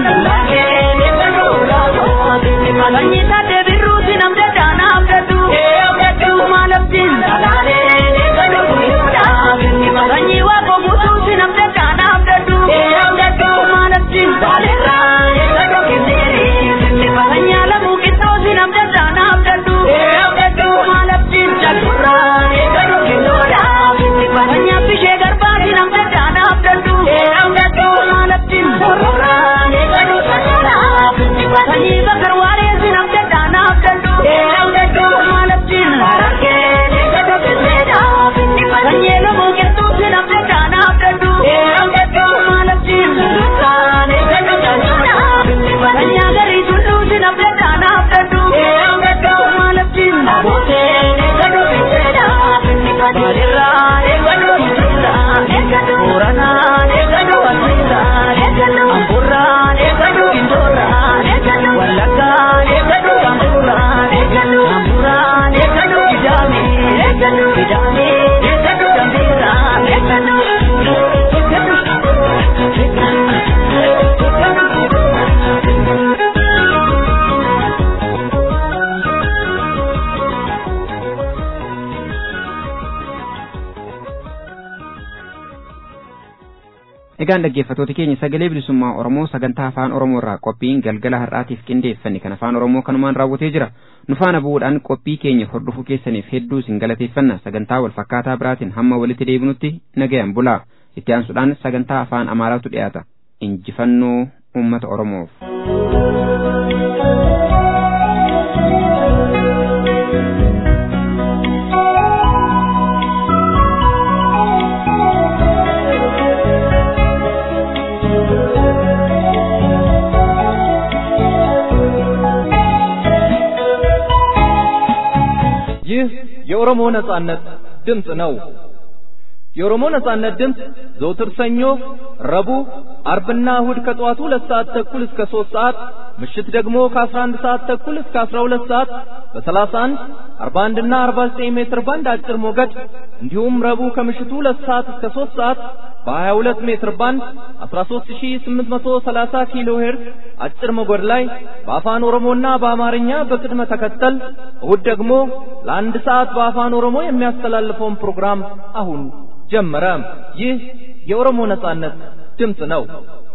Kanyi taate birruuti namni daana abdatu maalaftiin Kanyi waaqoo buutuuti namni daana abdatu maalaftiin Kanyi alamuu qixxoosi namni daana abdatu maalaftiin Kanyi abbishee garbaati namni daana abdatu maalaftiin Kanyi bakar waareesi namni daana abdatu maalaftiin Kanyi elomuu qixxoosi namni daana abdatu maalaftiin Kanyi agarii tulluusi namni daana abdatu maalaftiin Walirraa eeggatu Bisirraa Booranaa eeggatu Asiirraa Amburraa eeggatu Kindoorraa Wallaggaa eeggatu Kamburraa Amburraa eeggatu Kidaamii Kidaamii eeggatu Dambiirraa
Egaan dhaggeeffattoota keenya sagalee bilisummaa Oromoo sagantaa afaan Oromoo irraa qophiin galgala har'aatiif qindeeffanne kan afaan Oromoo kanumaan raawwatee jira. Nu faana bu'uudhaan qophii keenya hordofuu keessaniif hedduu isin galateeffanna sagantaa wal fakkaataa biraatiin hamma walitti deebinutti nagayaan bulaa. Itti aansuudhaan sagantaa afaan Amaaraatu dhiyaata. Injifannoo uummata Oromoof.
የኦሮሞ ነጻነት ድምፅ ነው። የኦሮሞ ነጻነት ድምፅ ዘውትር ሰኞ፣ ረቡዕ፣ አርብና እሁድ ከጠዋቱ ሁለት ሰዓት ተኩል እስከ ሶስት ሰዓት ምሽት ደግሞ ከ11 ሰዓት ተኩል እስከ 12 ሰዓት በ31 41 እና 49 ሜትር ባንድ አጭር ሞገድ እንዲሁም ረቡዕ ከምሽቱ 2 ሰዓት እስከ 3 ሰዓት በ22 ሜትር ባንድ 13830 ኪሎ ሄርዝ አጭር ሞገድ ላይ በአፋን ኦሮሞና በአማርኛ በቅድመ ተከተል እሁድ ደግሞ ለአንድ ሰዓት በአፋን ኦሮሞ የሚያስተላልፈውን ፕሮግራም አሁን ጀመረ። ይህ የኦሮሞ ነጻነት ድምፅ ነው።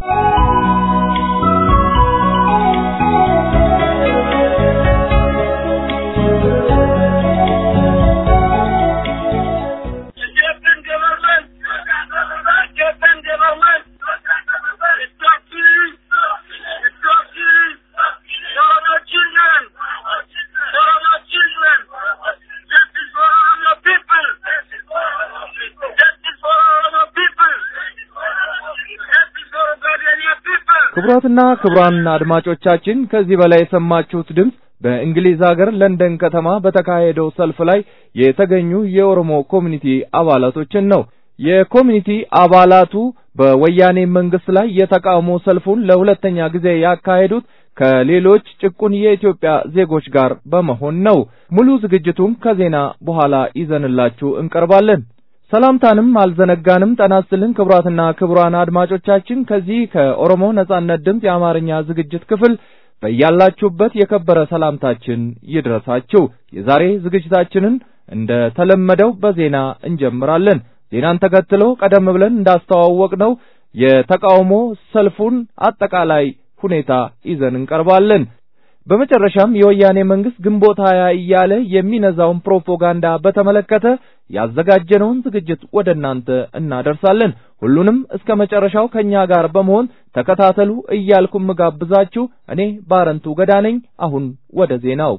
ክቡራትና ክቡራን አድማጮቻችን ከዚህ በላይ የሰማችሁት ድምፅ በእንግሊዝ ሀገር ለንደን ከተማ በተካሄደው ሰልፍ ላይ የተገኙ የኦሮሞ ኮሚኒቲ አባላቶችን ነው። የኮሚኒቲ አባላቱ በወያኔ መንግስት ላይ የተቃውሞ ሰልፉን ለሁለተኛ ጊዜ ያካሄዱት ከሌሎች ጭቁን የኢትዮጵያ ዜጎች ጋር በመሆን ነው። ሙሉ ዝግጅቱን ከዜና በኋላ ይዘንላችሁ እንቀርባለን። ሰላምታንም አልዘነጋንም። ጤና ይስጥልን ክቡራትና ክቡራን አድማጮቻችን ከዚህ ከኦሮሞ ነጻነት ድምፅ የአማርኛ ዝግጅት ክፍል በያላችሁበት የከበረ ሰላምታችን ይድረሳችሁ። የዛሬ ዝግጅታችንን እንደ ተለመደው በዜና እንጀምራለን። ዜናን ተከትሎ ቀደም ብለን እንዳስተዋወቅነው የተቃውሞ ሰልፉን አጠቃላይ ሁኔታ ይዘን እንቀርባለን። በመጨረሻም የወያኔ መንግስት ግንቦት ሀያ እያለ የሚነዛውን ፕሮፓጋንዳ በተመለከተ ያዘጋጀነውን ዝግጅት ወደ እናንተ እናደርሳለን። ሁሉንም እስከ መጨረሻው ከኛ ጋር በመሆን ተከታተሉ እያልኩ ምጋብዛችሁ እኔ ባረንቱ ገዳ ነኝ። አሁን ወደ ዜናው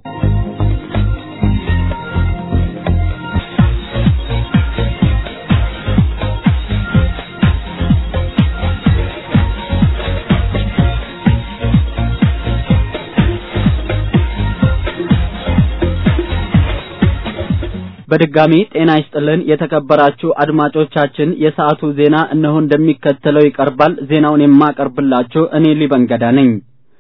በድጋሚ ጤና ይስጥልን የተከበራችሁ አድማጮቻችን፣ የሰዓቱ ዜና እነሆ እንደሚከተለው ይቀርባል። ዜናውን የማቀርብላችሁ እኔ ሊበንገዳ ነኝ።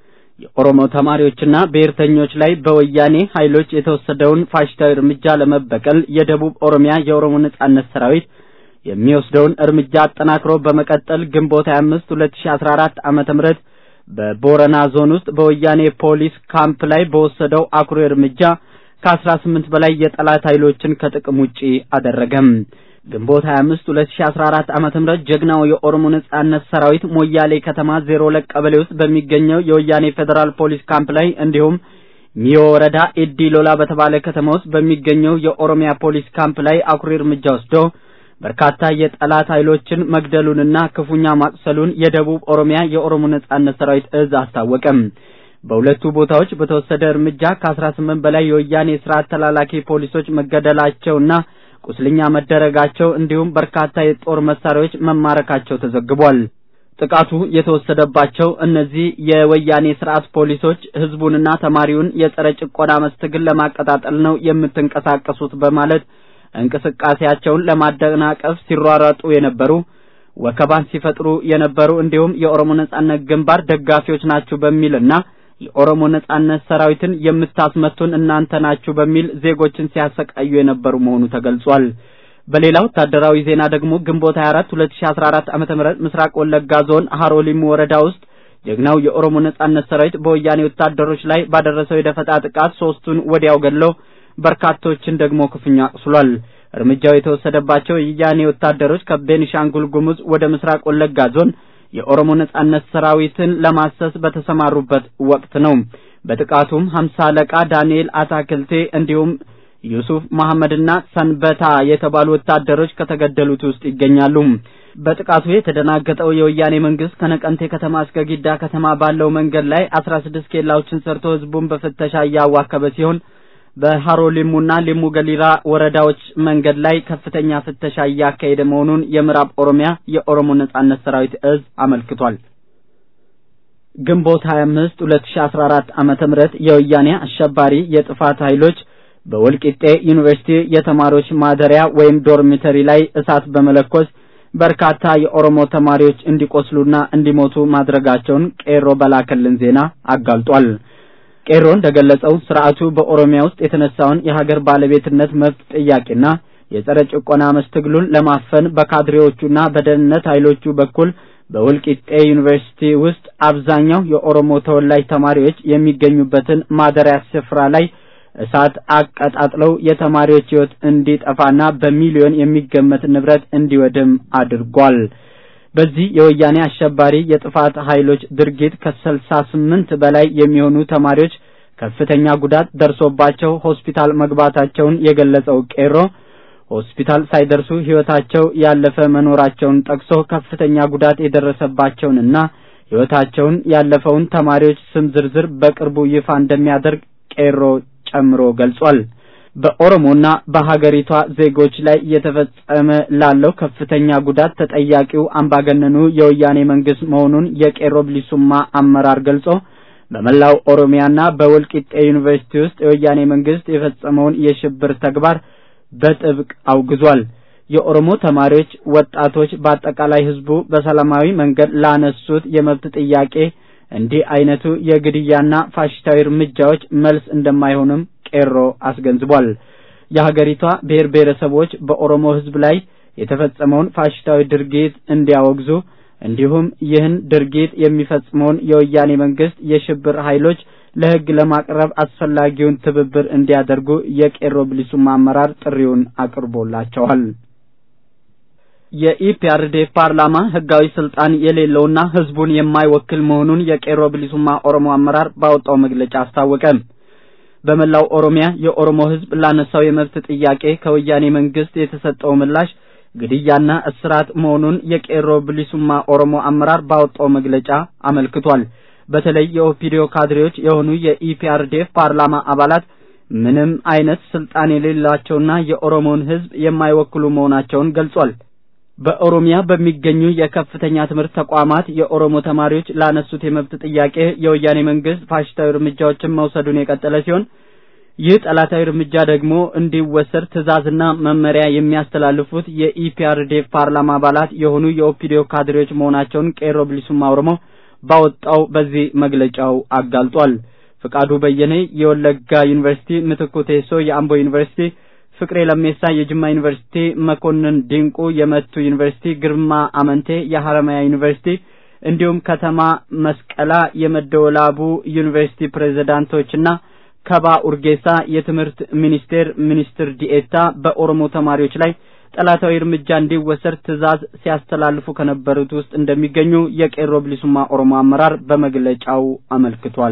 የኦሮሞ ተማሪዎችና ብሔርተኞች ላይ በወያኔ ኃይሎች የተወሰደውን ፋሽስታዊ እርምጃ ለመበቀል የደቡብ ኦሮሚያ የኦሮሞ ነጻነት ሰራዊት የሚወስደውን እርምጃ አጠናክሮ በመቀጠል ግንቦት 25 2014 ዓመተ ምህረት በቦረና ዞን ውስጥ በወያኔ ፖሊስ ካምፕ ላይ በወሰደው አኩሪ እርምጃ ከአስራ ስምንት በላይ የጠላት ኃይሎችን ከጥቅም ውጪ አደረገም። ግንቦት 25 2014 ዓመተ ምህረት ጀግናው የኦሮሞ ነጻነት ሰራዊት ሞያሌ ከተማ ዜሮ ሁለት ቀበሌ ውስጥ በሚገኘው የወያኔ ፌዴራል ፖሊስ ካምፕ ላይ እንዲሁም ሚዮ ወረዳ ኤዲ ሎላ በተባለ ከተማ ውስጥ በሚገኘው የኦሮሚያ ፖሊስ ካምፕ ላይ አኩሪ እርምጃ ወስዶ በርካታ የጠላት ኃይሎችን መግደሉንና ክፉኛ ማቁሰሉን የደቡብ ኦሮሚያ የኦሮሞ ነጻነት ሰራዊት እዝ አስታወቀም። በሁለቱ ቦታዎች በተወሰደ እርምጃ ከአስራ ስምንት በላይ የወያኔ ስርዓት ተላላኪ ፖሊሶች መገደላቸውና ቁስለኛ መደረጋቸው እንዲሁም በርካታ የጦር መሳሪያዎች መማረካቸው ተዘግቧል። ጥቃቱ የተወሰደባቸው እነዚህ የወያኔ ስርዓት ፖሊሶች ህዝቡንና ተማሪውን የጸረ ጭቆና መስትግል ለማቀጣጠል ነው የምትንቀሳቀሱት በማለት እንቅስቃሴያቸውን ለማደናቀፍ ሲሯሯጡ የነበሩ ወከባን ሲፈጥሩ የነበሩ እንዲሁም የኦሮሞ ነጻነት ግንባር ደጋፊዎች ናችሁ በሚልና የኦሮሞ ነጻነት ሰራዊትን የምታስመቱን እናንተ ናችሁ በሚል ዜጎችን ሲያሰቃዩ የነበሩ መሆኑ ተገልጿል። በሌላ ወታደራዊ ዜና ደግሞ ግንቦት 24 2014 ዓመተ ምህረት ምስራቅ ወለጋ ዞን ሀሮሊሙ ወረዳ ውስጥ ጀግናው የኦሮሞ ነጻነት ሰራዊት በወያኔ ወታደሮች ላይ ባደረሰው የደፈጣ ጥቃት ሶስቱን ወዲያው ገድሎ በርካቶችን ደግሞ ክፉኛ አቁስሏል። እርምጃው የተወሰደባቸው የወያኔ ወታደሮች ከቤኒሻንጉል ጉሙዝ ወደ ምስራቅ ወለጋ ዞን የኦሮሞ ነጻነት ሰራዊትን ለማሰስ በተሰማሩበት ወቅት ነው። በጥቃቱም ሀምሳ አለቃ ዳንኤል አታክልቴ እንዲሁም ዩሱፍ መሐመድና ሰንበታ የተባሉ ወታደሮች ከተገደሉት ውስጥ ይገኛሉ። በጥቃቱ የተደናገጠው የወያኔ መንግስት ከነቀንቴ ከተማ እስከ ጊዳ ከተማ ባለው መንገድ ላይ አስራ ስድስት ኬላዎችን ሰርቶ ህዝቡን በፍተሻ እያዋከበ ሲሆን በሃሮ ሊሙና ሊሙ ገሊራ ወረዳዎች መንገድ ላይ ከፍተኛ ፍተሻ እያካሄደ መሆኑን የምዕራብ ኦሮሚያ የኦሮሞ ነጻነት ሰራዊት እዝ አመልክቷል። ግንቦት 25 2014 ዓመተ ምህረት የወያኔ አሸባሪ የጥፋት ኃይሎች በወልቂጤ ዩኒቨርሲቲ የተማሪዎች ማደሪያ ወይም ዶርሚተሪ ላይ እሳት በመለኮስ በርካታ የኦሮሞ ተማሪዎች እንዲቆስሉና እንዲሞቱ ማድረጋቸውን ቄሮ በላከልን ዜና አጋልጧል። ቄሮ እንደገለጸው ስርዓቱ በኦሮሚያ ውስጥ የተነሳውን የሀገር ባለቤትነት መብት ጥያቄና የጸረ ጭቆና መስትግሉን ለማፈን በካድሬዎቹና በደህንነት ኃይሎቹ በኩል በወልቂጤ ዩኒቨርሲቲ ውስጥ አብዛኛው የኦሮሞ ተወላጅ ተማሪዎች የሚገኙበትን ማደሪያ ስፍራ ላይ እሳት አቀጣጥለው የተማሪዎች ሕይወት እንዲጠፋና በሚሊዮን የሚገመት ንብረት እንዲወድም አድርጓል። በዚህ የወያኔ አሸባሪ የጥፋት ኃይሎች ድርጊት ከስልሳ ስምንት በላይ የሚሆኑ ተማሪዎች ከፍተኛ ጉዳት ደርሶባቸው ሆስፒታል መግባታቸውን የገለጸው ቄሮ ሆስፒታል ሳይደርሱ ሕይወታቸው ያለፈ መኖራቸውን ጠቅሶ ከፍተኛ ጉዳት የደረሰባቸውንና ሕይወታቸውን ያለፈውን ተማሪዎች ስም ዝርዝር በቅርቡ ይፋ እንደሚያደርግ ቄሮ ጨምሮ ገልጿል። በኦሮሞና በሀገሪቷ ዜጎች ላይ እየተፈጸመ ላለው ከፍተኛ ጉዳት ተጠያቂው አምባገነኑ የወያኔ መንግስት መሆኑን የቄሮ ብሊሱማ አመራር ገልጾ በመላው ኦሮሚያና በወልቂጤ ዩኒቨርሲቲ ውስጥ የወያኔ መንግስት የፈጸመውን የሽብር ተግባር በጥብቅ አውግዟል። የኦሮሞ ተማሪዎች፣ ወጣቶች፣ በአጠቃላይ ህዝቡ በሰላማዊ መንገድ ላነሱት የመብት ጥያቄ እንዲህ አይነቱ የግድያና ፋሽስታዊ እርምጃዎች መልስ እንደማይሆንም ቄሮ አስገንዝቧል። የሀገሪቷ ብሔር ብሔረሰቦች በኦሮሞ ህዝብ ላይ የተፈጸመውን ፋሽስታዊ ድርጊት እንዲያወግዙ እንዲሁም ይህን ድርጊት የሚፈጽመውን የወያኔ መንግስት የሽብር ኃይሎች ለህግ ለማቅረብ አስፈላጊውን ትብብር እንዲያደርጉ የቄሮ ብሊሱማ አመራር ጥሪውን አቅርቦላቸዋል። የኢፒአርዴፍ ፓርላማ ህጋዊ ስልጣን የሌለውና ህዝቡን የማይወክል መሆኑን የቄሮ ብሊሱማ ኦሮሞ አመራር ባወጣው መግለጫ አስታወቀ። በመላው ኦሮሚያ የኦሮሞ ህዝብ ላነሳው የመብት ጥያቄ ከወያኔ መንግስት የተሰጠው ምላሽ ግድያና እስራት መሆኑን የቄሮ ብሊሱማ ኦሮሞ አመራር ባወጣው መግለጫ አመልክቷል። በተለይ የኦፒዲዮ ካድሬዎች የሆኑ የኢፒአርዴፍ ፓርላማ አባላት ምንም አይነት ስልጣን የሌላቸውና የኦሮሞን ህዝብ የማይወክሉ መሆናቸውን ገልጿል። በኦሮሚያ በሚገኙ የከፍተኛ ትምህርት ተቋማት የኦሮሞ ተማሪዎች ላነሱት የመብት ጥያቄ የወያኔ መንግስት ፋሽስታዊ እርምጃዎችን መውሰዱን የቀጠለ ሲሆን ይህ ጠላታዊ እርምጃ ደግሞ እንዲወሰድ ትዕዛዝና መመሪያ የሚያስተላልፉት የኢፒአርዴፍ ፓርላማ አባላት የሆኑ የኦፒዲዮ ካድሬዎች መሆናቸውን ቄሮ ብሊሱማ ኦሮሞ ባወጣው በዚህ መግለጫው አጋልጧል። ፍቃዱ በየነ የወለጋ ዩኒቨርሲቲ፣ ምትኩ ቴሶ የአምቦ ዩኒቨርሲቲ፣ ፍቅሬ ለሜሳ የጅማ ዩኒቨርሲቲ፣ መኮንን ዲንቁ የመቱ ዩኒቨርሲቲ፣ ግርማ አመንቴ የሐረማያ ዩኒቨርሲቲ እንዲሁም ከተማ መስቀላ የመደወላቡ ዩኒቨርሲቲ ፕሬዝዳንቶችና ከባ ኡርጌሳ የትምህርት ሚኒስቴር ሚኒስትር ዲኤታ በኦሮሞ ተማሪዎች ላይ ጠላታዊ እርምጃ እንዲወሰድ ትዕዛዝ ሲያስተላልፉ ከነበሩት ውስጥ እንደሚገኙ የቄሮ ብሊሱማ ኦሮሞ አመራር በመግለጫው አመልክቷል።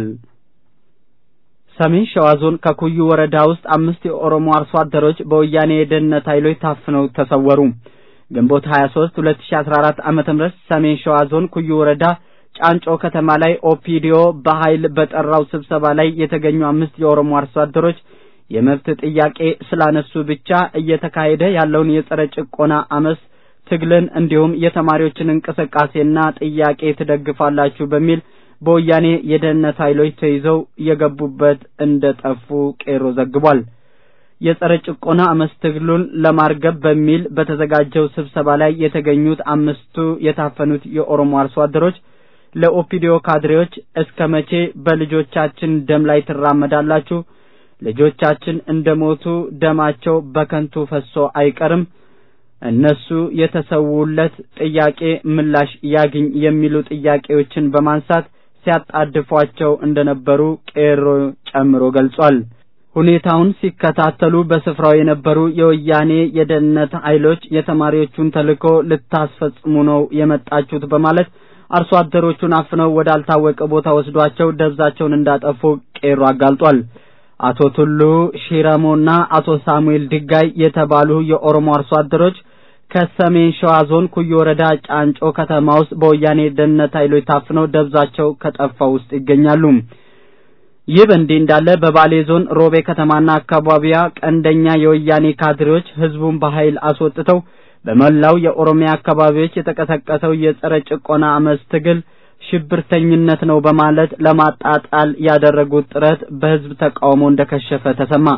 ሰሜን ሸዋ ዞን ከኩዩ ወረዳ ውስጥ አምስት የኦሮሞ አርሶ አደሮች በወያኔ የደህንነት ኃይሎች ታፍነው ተሰወሩ። ግንቦት 23 2014 ዓመተ ምህረት ሰሜን ሸዋ ዞን ኩዩ ወረዳ ጫንጮ ከተማ ላይ ኦፒዲዮ በኃይል በጠራው ስብሰባ ላይ የተገኙ አምስት የኦሮሞ አርሶ አደሮች የመብት ጥያቄ ስላነሱ ብቻ እየተካሄደ ያለውን የጸረ ጭቆና አመስ ትግልን እንዲሁም የተማሪዎችን እንቅስቃሴና ጥያቄ ትደግፋላችሁ በሚል በወያኔ የደህንነት ኃይሎች ተይዘው የገቡበት እንደጠፉ ቄሮ ዘግቧል። የጸረ ጭቆና አመስ ትግሉን ለማርገብ በሚል በተዘጋጀው ስብሰባ ላይ የተገኙት አምስቱ የታፈኑት የኦሮሞ አርሶ አደሮች ለኦፒዲዮ ካድሬዎች እስከ መቼ በልጆቻችን ደም ላይ ትራመዳላችሁ? ልጆቻችን እንደሞቱ ደማቸው በከንቱ ፈሶ አይቀርም። እነሱ የተሰውለት ጥያቄ ምላሽ ያግኝ የሚሉ ጥያቄዎችን በማንሳት ሲያጣድፏቸው እንደነበሩ ቄሮ ጨምሮ ገልጿል። ሁኔታውን ሲከታተሉ በስፍራው የነበሩ የወያኔ የደህንነት ኃይሎች የተማሪዎቹን ተልዕኮ ልታስፈጽሙ ነው የመጣችሁት በማለት አርሶ አደሮቹን አፍነው ወዳልታወቀ ቦታ ወስዷቸው ደብዛቸውን እንዳጠፉ ቄሮ አጋልጧል። አቶ ቱሉ ሺረሞና አቶ ሳሙኤል ድጋይ የተባሉ የኦሮሞ አርሶ አደሮች ከሰሜን ሸዋ ዞን ኩዩ ወረዳ ጫንጮ ከተማ ውስጥ በወያኔ ደህንነት ኃይሎች ታፍነው ደብዛቸው ከጠፋው ውስጥ ይገኛሉ። ይህ በእንዲህ እንዳለ በባሌ ዞን ሮቤ ከተማና አካባቢያ ቀንደኛ የወያኔ ካድሬዎች ህዝቡን በኃይል አስወጥተው በመላው የኦሮሚያ አካባቢዎች የተቀሰቀሰው የጸረ ጭቆና አመፅ ትግል ሽብርተኝነት ነው በማለት ለማጣጣል ያደረጉት ጥረት በህዝብ ተቃውሞ እንደከሸፈ ተሰማ።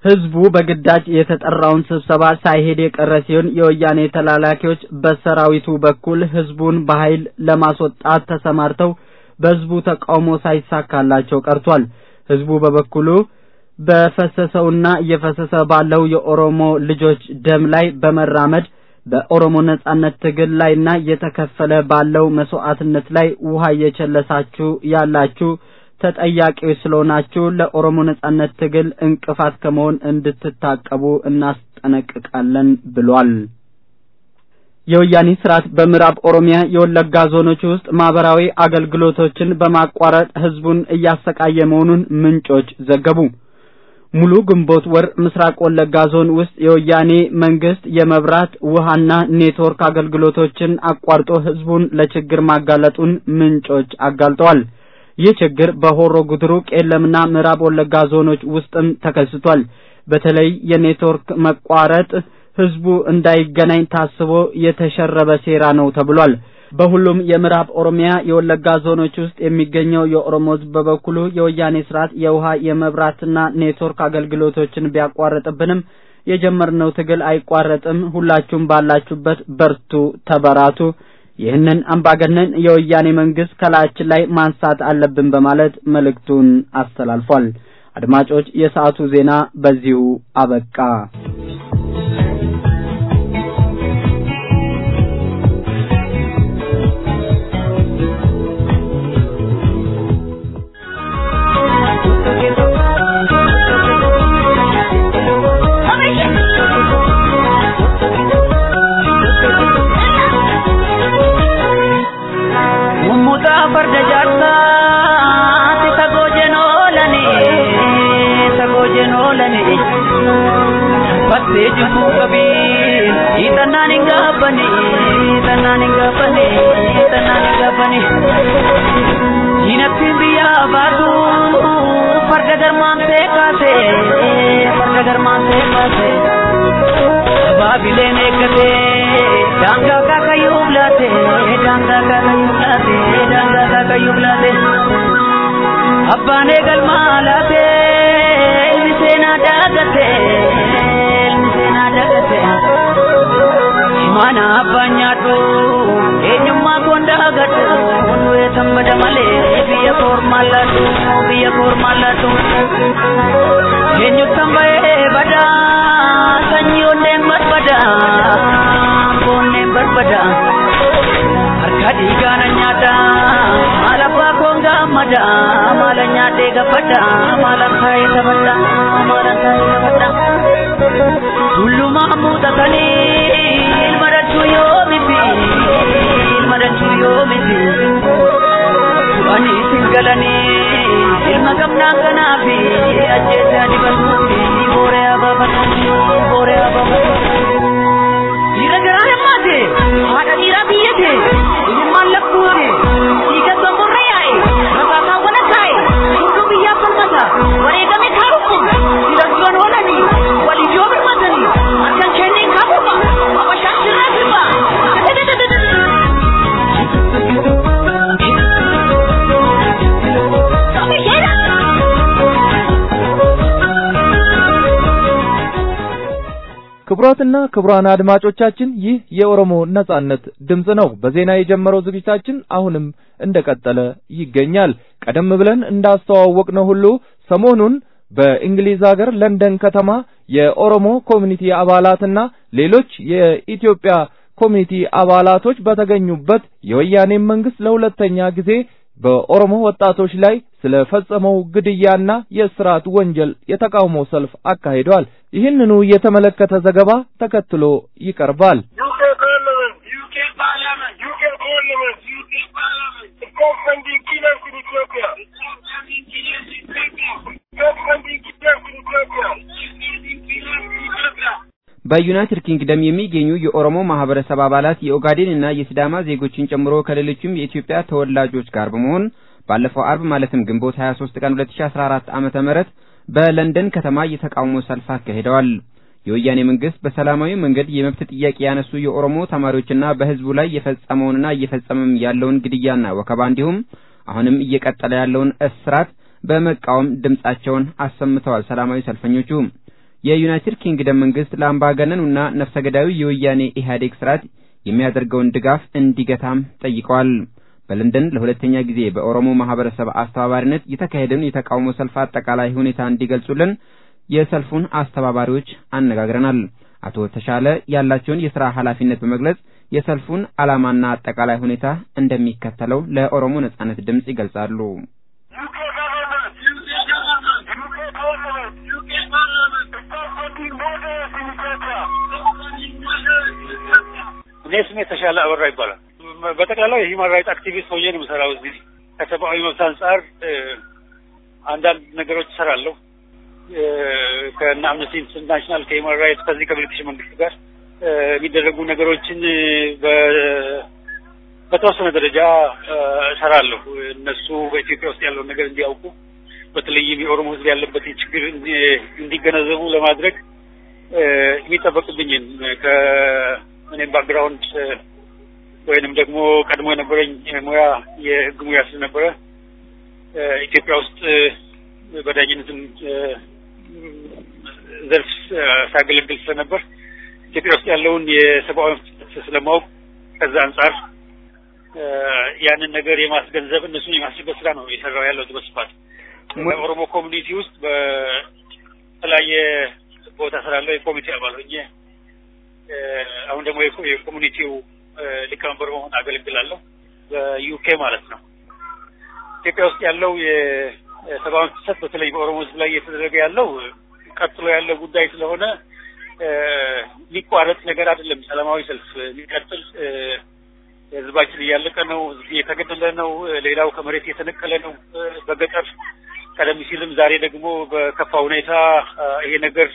ህዝቡ በግዳጅ የተጠራውን ስብሰባ ሳይሄድ የቀረ ሲሆን የወያኔ ተላላኪዎች በሰራዊቱ በኩል ህዝቡን በኃይል ለማስወጣት ተሰማርተው በህዝቡ ተቃውሞ ሳይሳካላቸው ቀርቷል። ህዝቡ በበኩሉ በፈሰሰውና እየፈሰሰ ባለው የኦሮሞ ልጆች ደም ላይ በመራመድ በኦሮሞ ነጻነት ትግል ላይና እየተከፈለ ባለው መስዋዕትነት ላይ ውሃ እየቸለሳችሁ ያላችሁ ተጠያቂዎች ስለሆናችሁ ለኦሮሞ ነጻነት ትግል እንቅፋት ከመሆን እንድትታቀቡ እናስጠነቅቃለን ብሏል። የወያኔ ስርዓት በምዕራብ ኦሮሚያ የወለጋ ዞኖች ውስጥ ማህበራዊ አገልግሎቶችን በማቋረጥ ህዝቡን እያሰቃየ መሆኑን ምንጮች ዘገቡ። ሙሉ ግንቦት ወር ምስራቅ ወለጋ ዞን ውስጥ የወያኔ መንግስት የመብራት ውሃና ኔትወርክ አገልግሎቶችን አቋርጦ ህዝቡን ለችግር ማጋለጡን ምንጮች አጋልጠዋል። ይህ ችግር በሆሮ ጉድሩ ቄለምና ምዕራብ ወለጋ ዞኖች ውስጥም ተከስቷል። በተለይ የኔትወርክ መቋረጥ ህዝቡ እንዳይገናኝ ታስቦ የተሸረበ ሴራ ነው ተብሏል። በሁሉም የምዕራብ ኦሮሚያ የወለጋ ዞኖች ውስጥ የሚገኘው የኦሮሞ ህዝብ በበኩሉ የወያኔ ስርዓት የውሃ የመብራትና ኔትወርክ አገልግሎቶችን ቢያቋርጥብንም የጀመርነው ትግል አይቋረጥም፣ ሁላችሁም ባላችሁበት በርቱ፣ ተበራቱ፣ ይህንን አምባገነን የወያኔ መንግስት ከላያችን ላይ ማንሳት አለብን በማለት መልእክቱን አስተላልፏል። አድማጮች፣ የሰዓቱ ዜና በዚሁ አበቃ።
farda jaarsaati sagoo jenoolani sagoo jenoolani fattee jibbuu qabii hiixannaan hin gaabbani hiixannaan hin gaabbani hiixannaan hin gaabbani diinattiin biyyaa baatu farda garmaantee kaase farda garmaantee kaase baabileen eeggate daangaa kaakayyuu bilaate daangaa kaakayyuu bilaate daangaa kaakayyuu bilaate abbaan eegalmaa laate ilmi seenaa daagate ilmi seenaa daagate imaana abbaan nyaadhu eenyummaa koon daagadhu hundee sammada malee biyya koormaan laadhu biyya koormaan laadhu eenyutan bahee badaa sanyii onneen barbada onneen barbada harka dhiigaana nyaata maal abbaa koon gaammada maala nyaadhee gabbada maalan taa'ee taphadha maalan taa'ee taphadha tullumaa muuxatanii ilma dachuu yoo miti ilma dachuu yoo miti du'anii isin galanii ilma gamnaa kanaafi ajjeesaa dibatuufi booree abaabatu booree abaabatu dhiira garaa himmaate haadha dhiiraa biyyate ilmaan lakkuute dhiiga somborra yaa'e rakaasaawwan akaa'e hunduu biyyaaf falmata wareegame kaarukkum dhiirasdoon oolanii waliif yoo birmatanii akkan kenneen kaafuma abashaan sirraa sirba
ክቡራትና ክቡራን አድማጮቻችን ይህ የኦሮሞ ነጻነት ድምፅ ነው። በዜና የጀመረው ዝግጅታችን አሁንም እንደቀጠለ ይገኛል። ቀደም ብለን እንዳስተዋወቅነው ሁሉ ሰሞኑን በእንግሊዝ ሀገር ለንደን ከተማ የኦሮሞ ኮሚኒቲ አባላትና ሌሎች የኢትዮጵያ ኮሚኒቲ አባላቶች በተገኙበት የወያኔ መንግስት ለሁለተኛ ጊዜ በኦሮሞ ወጣቶች ላይ ስለፈጸመው ግድያና የእስራት ወንጀል የተቃውሞ ሰልፍ አካሂደዋል። ይህንኑ የተመለከተ ዘገባ ተከትሎ ይቀርባል።
UK Parliament, UK Parliament, UK Parliament, UK Parliament. Stop funding killers in Ethiopia. Stop funding killers in Ethiopia. Stop funding killers in Ethiopia. Stop funding killers in Ethiopia.
በዩናይትድ ኪንግደም የሚገኙ የኦሮሞ ማህበረሰብ አባላት የኦጋዴን እና የሲዳማ ዜጎችን ጨምሮ ከሌሎችም የኢትዮጵያ ተወላጆች ጋር በመሆን ባለፈው አርብ ማለትም ግንቦት 23 ቀን 2014 ዓመተ ምህረት በለንደን ከተማ የተቃውሞ ሰልፍ አካሂደዋል። የወያኔ መንግስት በሰላማዊ መንገድ የመብት ጥያቄ ያነሱ የኦሮሞ ተማሪዎችና በህዝቡ ላይ የፈጸመውንና እየፈጸመም ያለውን ግድያና ወከባ እንዲሁም አሁንም እየቀጠለ ያለውን እስራት በመቃወም ድምጻቸውን አሰምተዋል። ሰላማዊ ሰልፈኞቹ የዩናይትድ ኪንግደም መንግስት ለአምባገነኑና ነፍሰ ገዳዩ የወያኔ ኢህአዴግ ስርዓት የሚያደርገውን ድጋፍ እንዲገታም ጠይቀዋል። በለንደን ለሁለተኛ ጊዜ በኦሮሞ ማህበረሰብ አስተባባሪነት የተካሄደውን የተቃውሞ ሰልፍ አጠቃላይ ሁኔታ እንዲገልጹልን የሰልፉን አስተባባሪዎች አነጋግረናል። አቶ ተሻለ ያላቸውን የሥራ ኃላፊነት በመግለጽ የሰልፉን ዓላማና አጠቃላይ ሁኔታ እንደሚከተለው ለኦሮሞ ነጻነት ድምፅ ይገልጻሉ።
እኔ ስሜ ተሻለ አበራ ይባላል። በጠቅላላው የሂውማን ራይት አክቲቪስት ሆኜ ነው የምሰራው። እዚህ ከሰብአዊ መብት አንጻር አንዳንድ ነገሮች እሰራለሁ። ከእነ አምነስቲ ኢንተርናሽናል ከሂውማን ራይት ከዚህ ከብሪቲሽ መንግስት ጋር የሚደረጉ ነገሮችን በተወሰነ ደረጃ እሰራለሁ። እነሱ በኢትዮጵያ ውስጥ ያለውን ነገር እንዲያውቁ በተለይም የኦሮሞ ሕዝብ ያለበትን ችግር እንዲገነዘቡ ለማድረግ የሚጠበቅብኝን ከእኔም ባክግራውንድ ወይንም ደግሞ ቀድሞ የነበረኝ ሙያ የህግ ሙያ ስለነበረ ኢትዮጵያ ውስጥ በዳኝነትም ዘርፍ ሳገለግል ስለነበር ኢትዮጵያ ውስጥ ያለውን የሰብአዊ መብት ስለማወቅ ከዛ አንጻር ያንን ነገር የማስገንዘብ እነሱን የማስችበት ስራ ነው የሰራው ያለው በስፋት በኦሮሞ ኮሚኒቲ ውስጥ በተለያየ ቦታ ስላለው የኮሚቴ አባል ሆኜ አሁን ደግሞ የኮሚኒቲው ሊቀመንበር በመሆን አገለግላለሁ በዩኬ ማለት ነው። ኢትዮጵያ ውስጥ ያለው የሰብአዊ መብት ጥሰት በተለይ በኦሮሞ ህዝብ ላይ እየተደረገ ያለው ቀጥሎ ያለው ጉዳይ ስለሆነ ሊቋረጥ ነገር አይደለም። ሰላማዊ ሰልፍ ሊቀጥል ህዝባችን እያለቀ ነው። ህዝብ እየተገደለ ነው። ሌላው ከመሬት እየተነቀለ ነው በገጠር ቀደም ሲልም ዛሬ ደግሞ በከፋ ሁኔታ ይሄ ነገር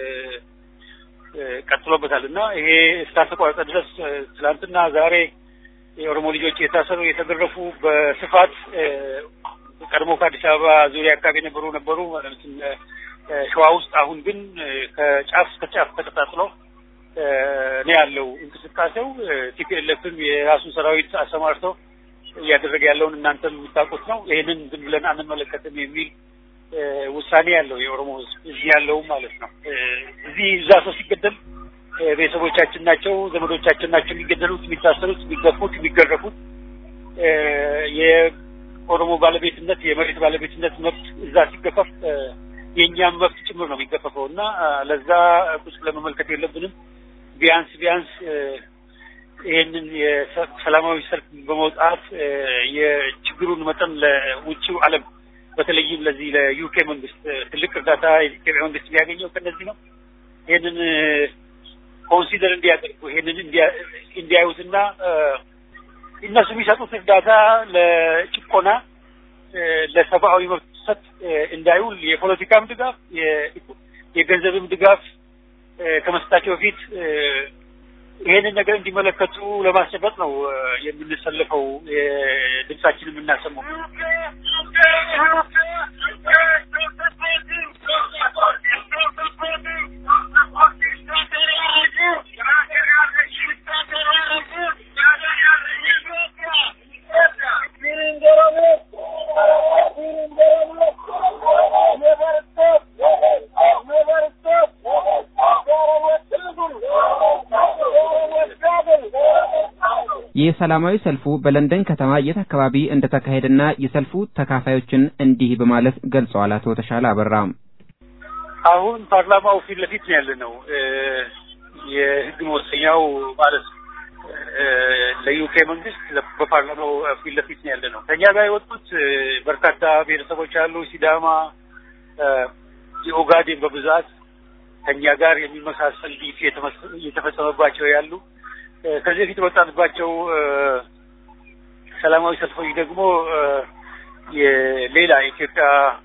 ቀጥሎበታል እና ይሄ እስካልተቋረጠ ድረስ ትናንትና ዛሬ የኦሮሞ ልጆች የታሰሩ የተገረፉ በስፋት ቀድሞ ከአዲስ አበባ ዙሪያ አካባቢ የነበሩ ነበሩ ሸዋ ውስጥ አሁን ግን ከጫፍ እስከ ጫፍ ተቀጣጥሎ ነው ያለው እንቅስቃሴው። ቲፒኤልኤፍም የራሱን ሰራዊት አሰማርተው እያደረገ ያለውን እናንተም የምታውቁት ነው። ይህንን ዝም ብለን አንመለከትም የሚል ውሳኔ ያለው የኦሮሞ ህዝብ እዚህ ያለውም ማለት ነው። እዚህ እዛ ሰው ሲገደል ቤተሰቦቻችን ናቸው፣ ዘመዶቻችን ናቸው የሚገደሉት፣ የሚታሰሩት፣ የሚገፉት፣ የሚገረፉት። የኦሮሞ ባለቤትነት የመሬት ባለቤትነት መብት እዛ ሲገፈፍ የእኛም መብት ጭምር ነው የሚገፈፈው እና ለዛ ቁጭ ለመመልከት የለብንም። ቢያንስ ቢያንስ ይህንን የሰላማዊ ሰልፍ በመውጣት የችግሩን መጠን ለውጭው ዓለም በተለይም ለዚህ ለዩኬ መንግስት ትልቅ እርዳታ የኢትዮጵያ መንግስት የሚያገኘው ከነዚህ ነው። ይህንን ኮንሲደር እንዲያደርጉ ይህንን እንዲያዩትና እነሱ የሚሰጡት እርዳታ ለጭቆና ለሰብአዊ መብት ጥሰት እንዳይውል የፖለቲካም ድጋፍ የገንዘብም ድጋፍ ከመስጠታቸው በፊት ይሄንን ነገር እንዲመለከቱ ለማስጨበጥ ነው የምንሰልፈው ድምጻችን የምናሰማው።
የሰላማዊ ሰልፉ በለንደን ከተማ የት አካባቢ እንደተካሄደና የሰልፉ ተካፋዮችን እንዲህ በማለት ገልጸዋል። አቶ ተሻለ አበራ
አሁን ፓርላማው ፊት ለፊት ነው ያለ ነው። የህግ መወሰኛው ማለት ለዩኬ መንግስት በፓርላማው ፊት ለፊት ነው ያለ ነው። ከኛ ጋር የወጡት በርካታ ብሔረሰቦች አሉ። ሲዳማ፣ የኦጋዴን በብዛት ከኛ ጋር የሚመሳሰል ዲፊ እየተፈጸመባቸው ያሉ ከዚህ በፊት የወጣንባቸው ሰላማዊ ሰልፎች ደግሞ የሌላ የኢትዮጵያ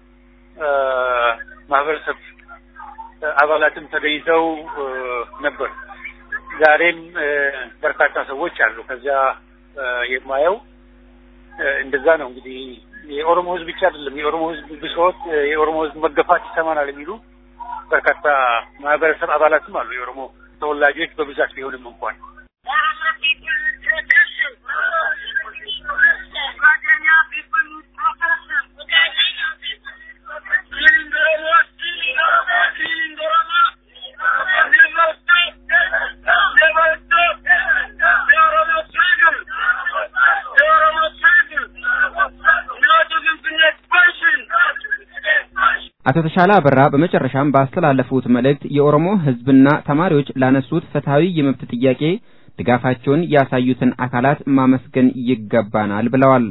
ማህበረሰብ አባላትም ተገኝተው ነበር። ዛሬም በርካታ ሰዎች አሉ። ከዚያ የማየው እንደዛ ነው። እንግዲህ የኦሮሞ ህዝብ ብቻ አይደለም፣ የኦሮሞ ህዝብ ብሶት፣ የኦሮሞ ህዝብ መገፋት ይሰማናል የሚሉ በርካታ ማህበረሰብ አባላትም አሉ። የኦሮሞ ተወላጆች በብዛት ቢሆንም እንኳን
አቶ ተሻለ አበራ በመጨረሻም ባስተላለፉት መልእክት የኦሮሞ ሕዝብና ተማሪዎች ላነሱት ፍትሐዊ የመብት ጥያቄ ድጋፋቸውን ያሳዩትን አካላት ማመስገን ይገባናል ብለዋል።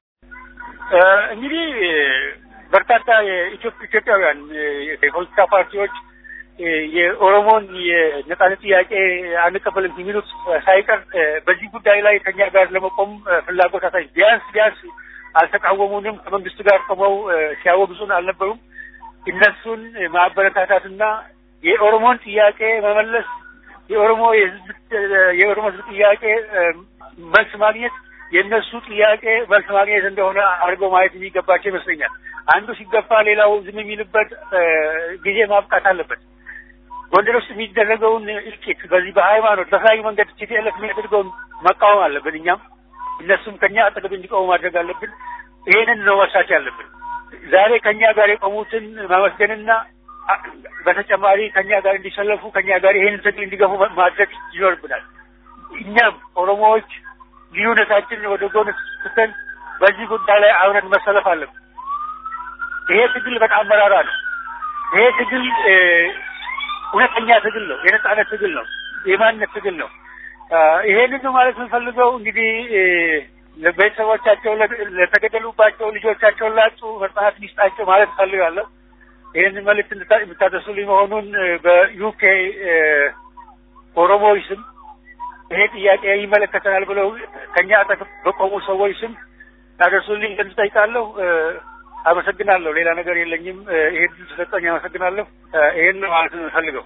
እንግዲህ በርካታ ኢትዮጵያውያን የፖለቲካ ፓርቲዎች የኦሮሞን የነጻነት ጥያቄ አንቀበልም የሚሉት ሳይቀር በዚህ ጉዳይ ላይ ከኛ ጋር ለመቆም ፍላጎት አሳይ ቢያንስ ቢያንስ አልተቃወሙንም። ከመንግስት ጋር ቆመው ሲያወግዙን አልነበሩም። እነሱን ማበረታታትና የኦሮሞን ጥያቄ መመለስ የኦሮሞ የህዝብ የኦሮሞ ህዝብ ጥያቄ መልስ ማግኘት የእነሱ ጥያቄ መልስ ማግኘት እንደሆነ አድርገው ማየት የሚገባቸው ይመስለኛል። አንዱ ሲገፋ ሌላው ዝም የሚልበት ጊዜ ማብቃት አለበት። ጎንደር ውስጥ የሚደረገውን እልቂት በዚህ በሃይማኖት በተለያዩ መንገድ ቲፒኤልኤፍ የሚያደርገውን መቃወም አለብን። እኛም እነሱም ከኛ አጠገብ እንዲቆሙ ማድረግ አለብን። ይሄንን ነው መርሳት ያለብን። ዛሬ ከኛ ጋር የቆሙትን ማመስገንና በተጨማሪ ከኛ ጋር እንዲሰለፉ ከኛ ጋር ይሄን ትግል እንዲገፉ ማድረግ ይኖርብናል። እኛም ኦሮሞዎች ልዩነታችንን ወደ ጎን ትተን በዚህ ጉዳይ ላይ አብረን መሰለፍ አለብን። ይሄ ትግል በጣም መራራ ነው። ይሄ ትግል እውነተኛ ትግል ነው። የነጻነት ትግል ነው። የማንነት ትግል ነው። ይሄንን ማለት የምንፈልገው እንግዲህ ለቤተሰቦቻቸው ለተገደሉባቸው ልጆቻቸውን ላጡ መጽናት ሚስጣቸው ማለት እፈልጋለሁ። ይህንን መልዕክት የምታደርሱልኝ መሆኑን በዩኬ ኦሮሞዎች ስም ይሄ ጥያቄ ይመለከተናል ብለው ከኛ አጠገብ በቆሙ ሰዎች ስም ታደርሱልኝ ዘንድ ጠይቃለሁ። አመሰግናለሁ። ሌላ ነገር የለኝም። ይሄ ድል ተሰጠኝ። አመሰግናለሁ። ይሄን ነው ማለት ነው የምፈልገው።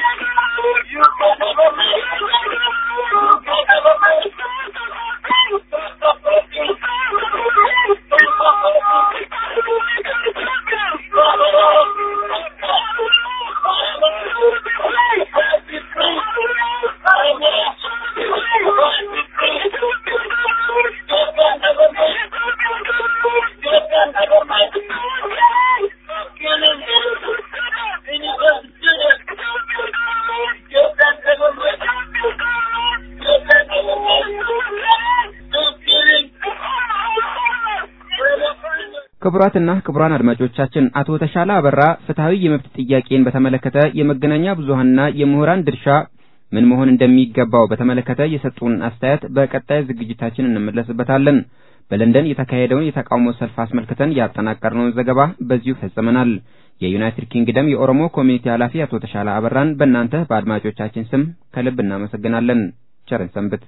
ክቡራትና ክቡራን አድማጮቻችን አቶ ተሻለ አበራ ፍትሐዊ የመብት ጥያቄን በተመለከተ የመገናኛ ብዙሃንና የምሁራን ድርሻ ምን መሆን እንደሚገባው በተመለከተ የሰጡን አስተያየት በቀጣይ ዝግጅታችን እንመለስበታለን። በለንደን የተካሄደውን የተቃውሞ ሰልፍ አስመልክተን ያጠናቀርነውን ዘገባ በዚሁ ፈጽመናል። የዩናይትድ ኪንግደም የኦሮሞ ኮሚኒቲ ኃላፊ አቶ ተሻለ አበራን በእናንተ በአድማጮቻችን ስም ከልብ እናመሰግናለን። ቸርን ሰንብት።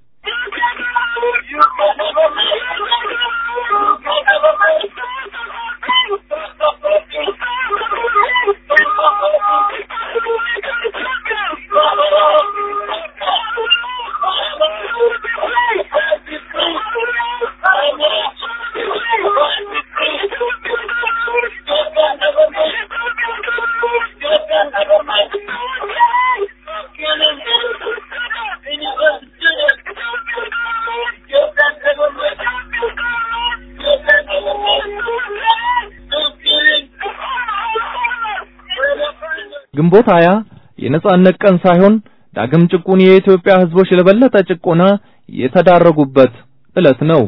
ግንቦት ሀያ የነጻነት ቀን ሳይሆን ዳግም ጭቁን የኢትዮጵያ ሕዝቦች ለበለጠ ጭቆና የተዳረጉበት ዕለት ነው።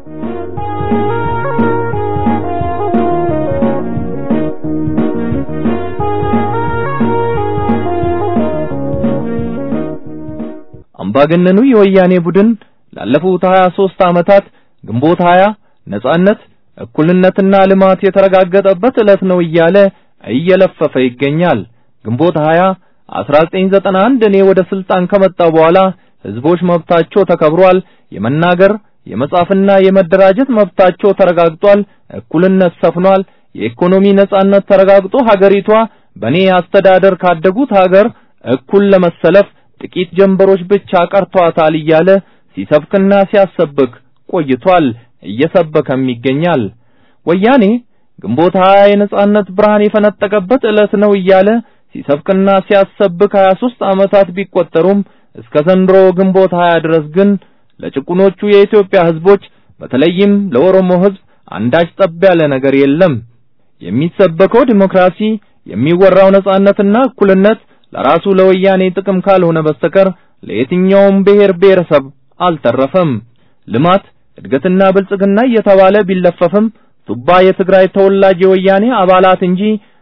አምባገነኑ የወያኔ ቡድን ላለፉት 23 ዓመታት ግንቦት 20 ነጻነት፣ እኩልነትና ልማት የተረጋገጠበት ዕለት ነው እያለ እየለፈፈ ይገኛል። ግንቦት 20 1991 እኔ ወደ ስልጣን ከመጣው በኋላ ህዝቦች መብታቸው ተከብሯል፣ የመናገር የመጻፍና የመደራጀት መብታቸው ተረጋግጧል፣ እኩልነት ሰፍኗል፣ የኢኮኖሚ ነጻነት ተረጋግጦ ሀገሪቷ በኔ አስተዳደር ካደጉት ሀገር እኩል ለመሰለፍ ጥቂት ጀንበሮች ብቻ ቀርቷታል እያለ ሲሰብክና ሲያሰብክ ቆይቷል፣ እየሰበከም ይገኛል። ወያኔ ግንቦት 20 የነጻነት ብርሃን የፈነጠቀበት ዕለት ነው እያለ ሲሰብክና ሲያሰብክ 23 ዓመታት ቢቆጠሩም እስከ ዘንድሮ ግንቦት 20 ድረስ ግን ለጭቁኖቹ የኢትዮጵያ ህዝቦች በተለይም ለኦሮሞ ህዝብ አንዳች ጠብ ያለ ነገር የለም። የሚሰበከው ዲሞክራሲ፣ የሚወራው ነጻነትና እኩልነት ለራሱ ለወያኔ ጥቅም ካልሆነ በስተቀር ለየትኛውም ብሔር ብሔረሰብ አልተረፈም። ልማት፣ እድገትና ብልጽግና እየተባለ ቢለፈፍም ቱባ የትግራይ ተወላጅ የወያኔ አባላት እንጂ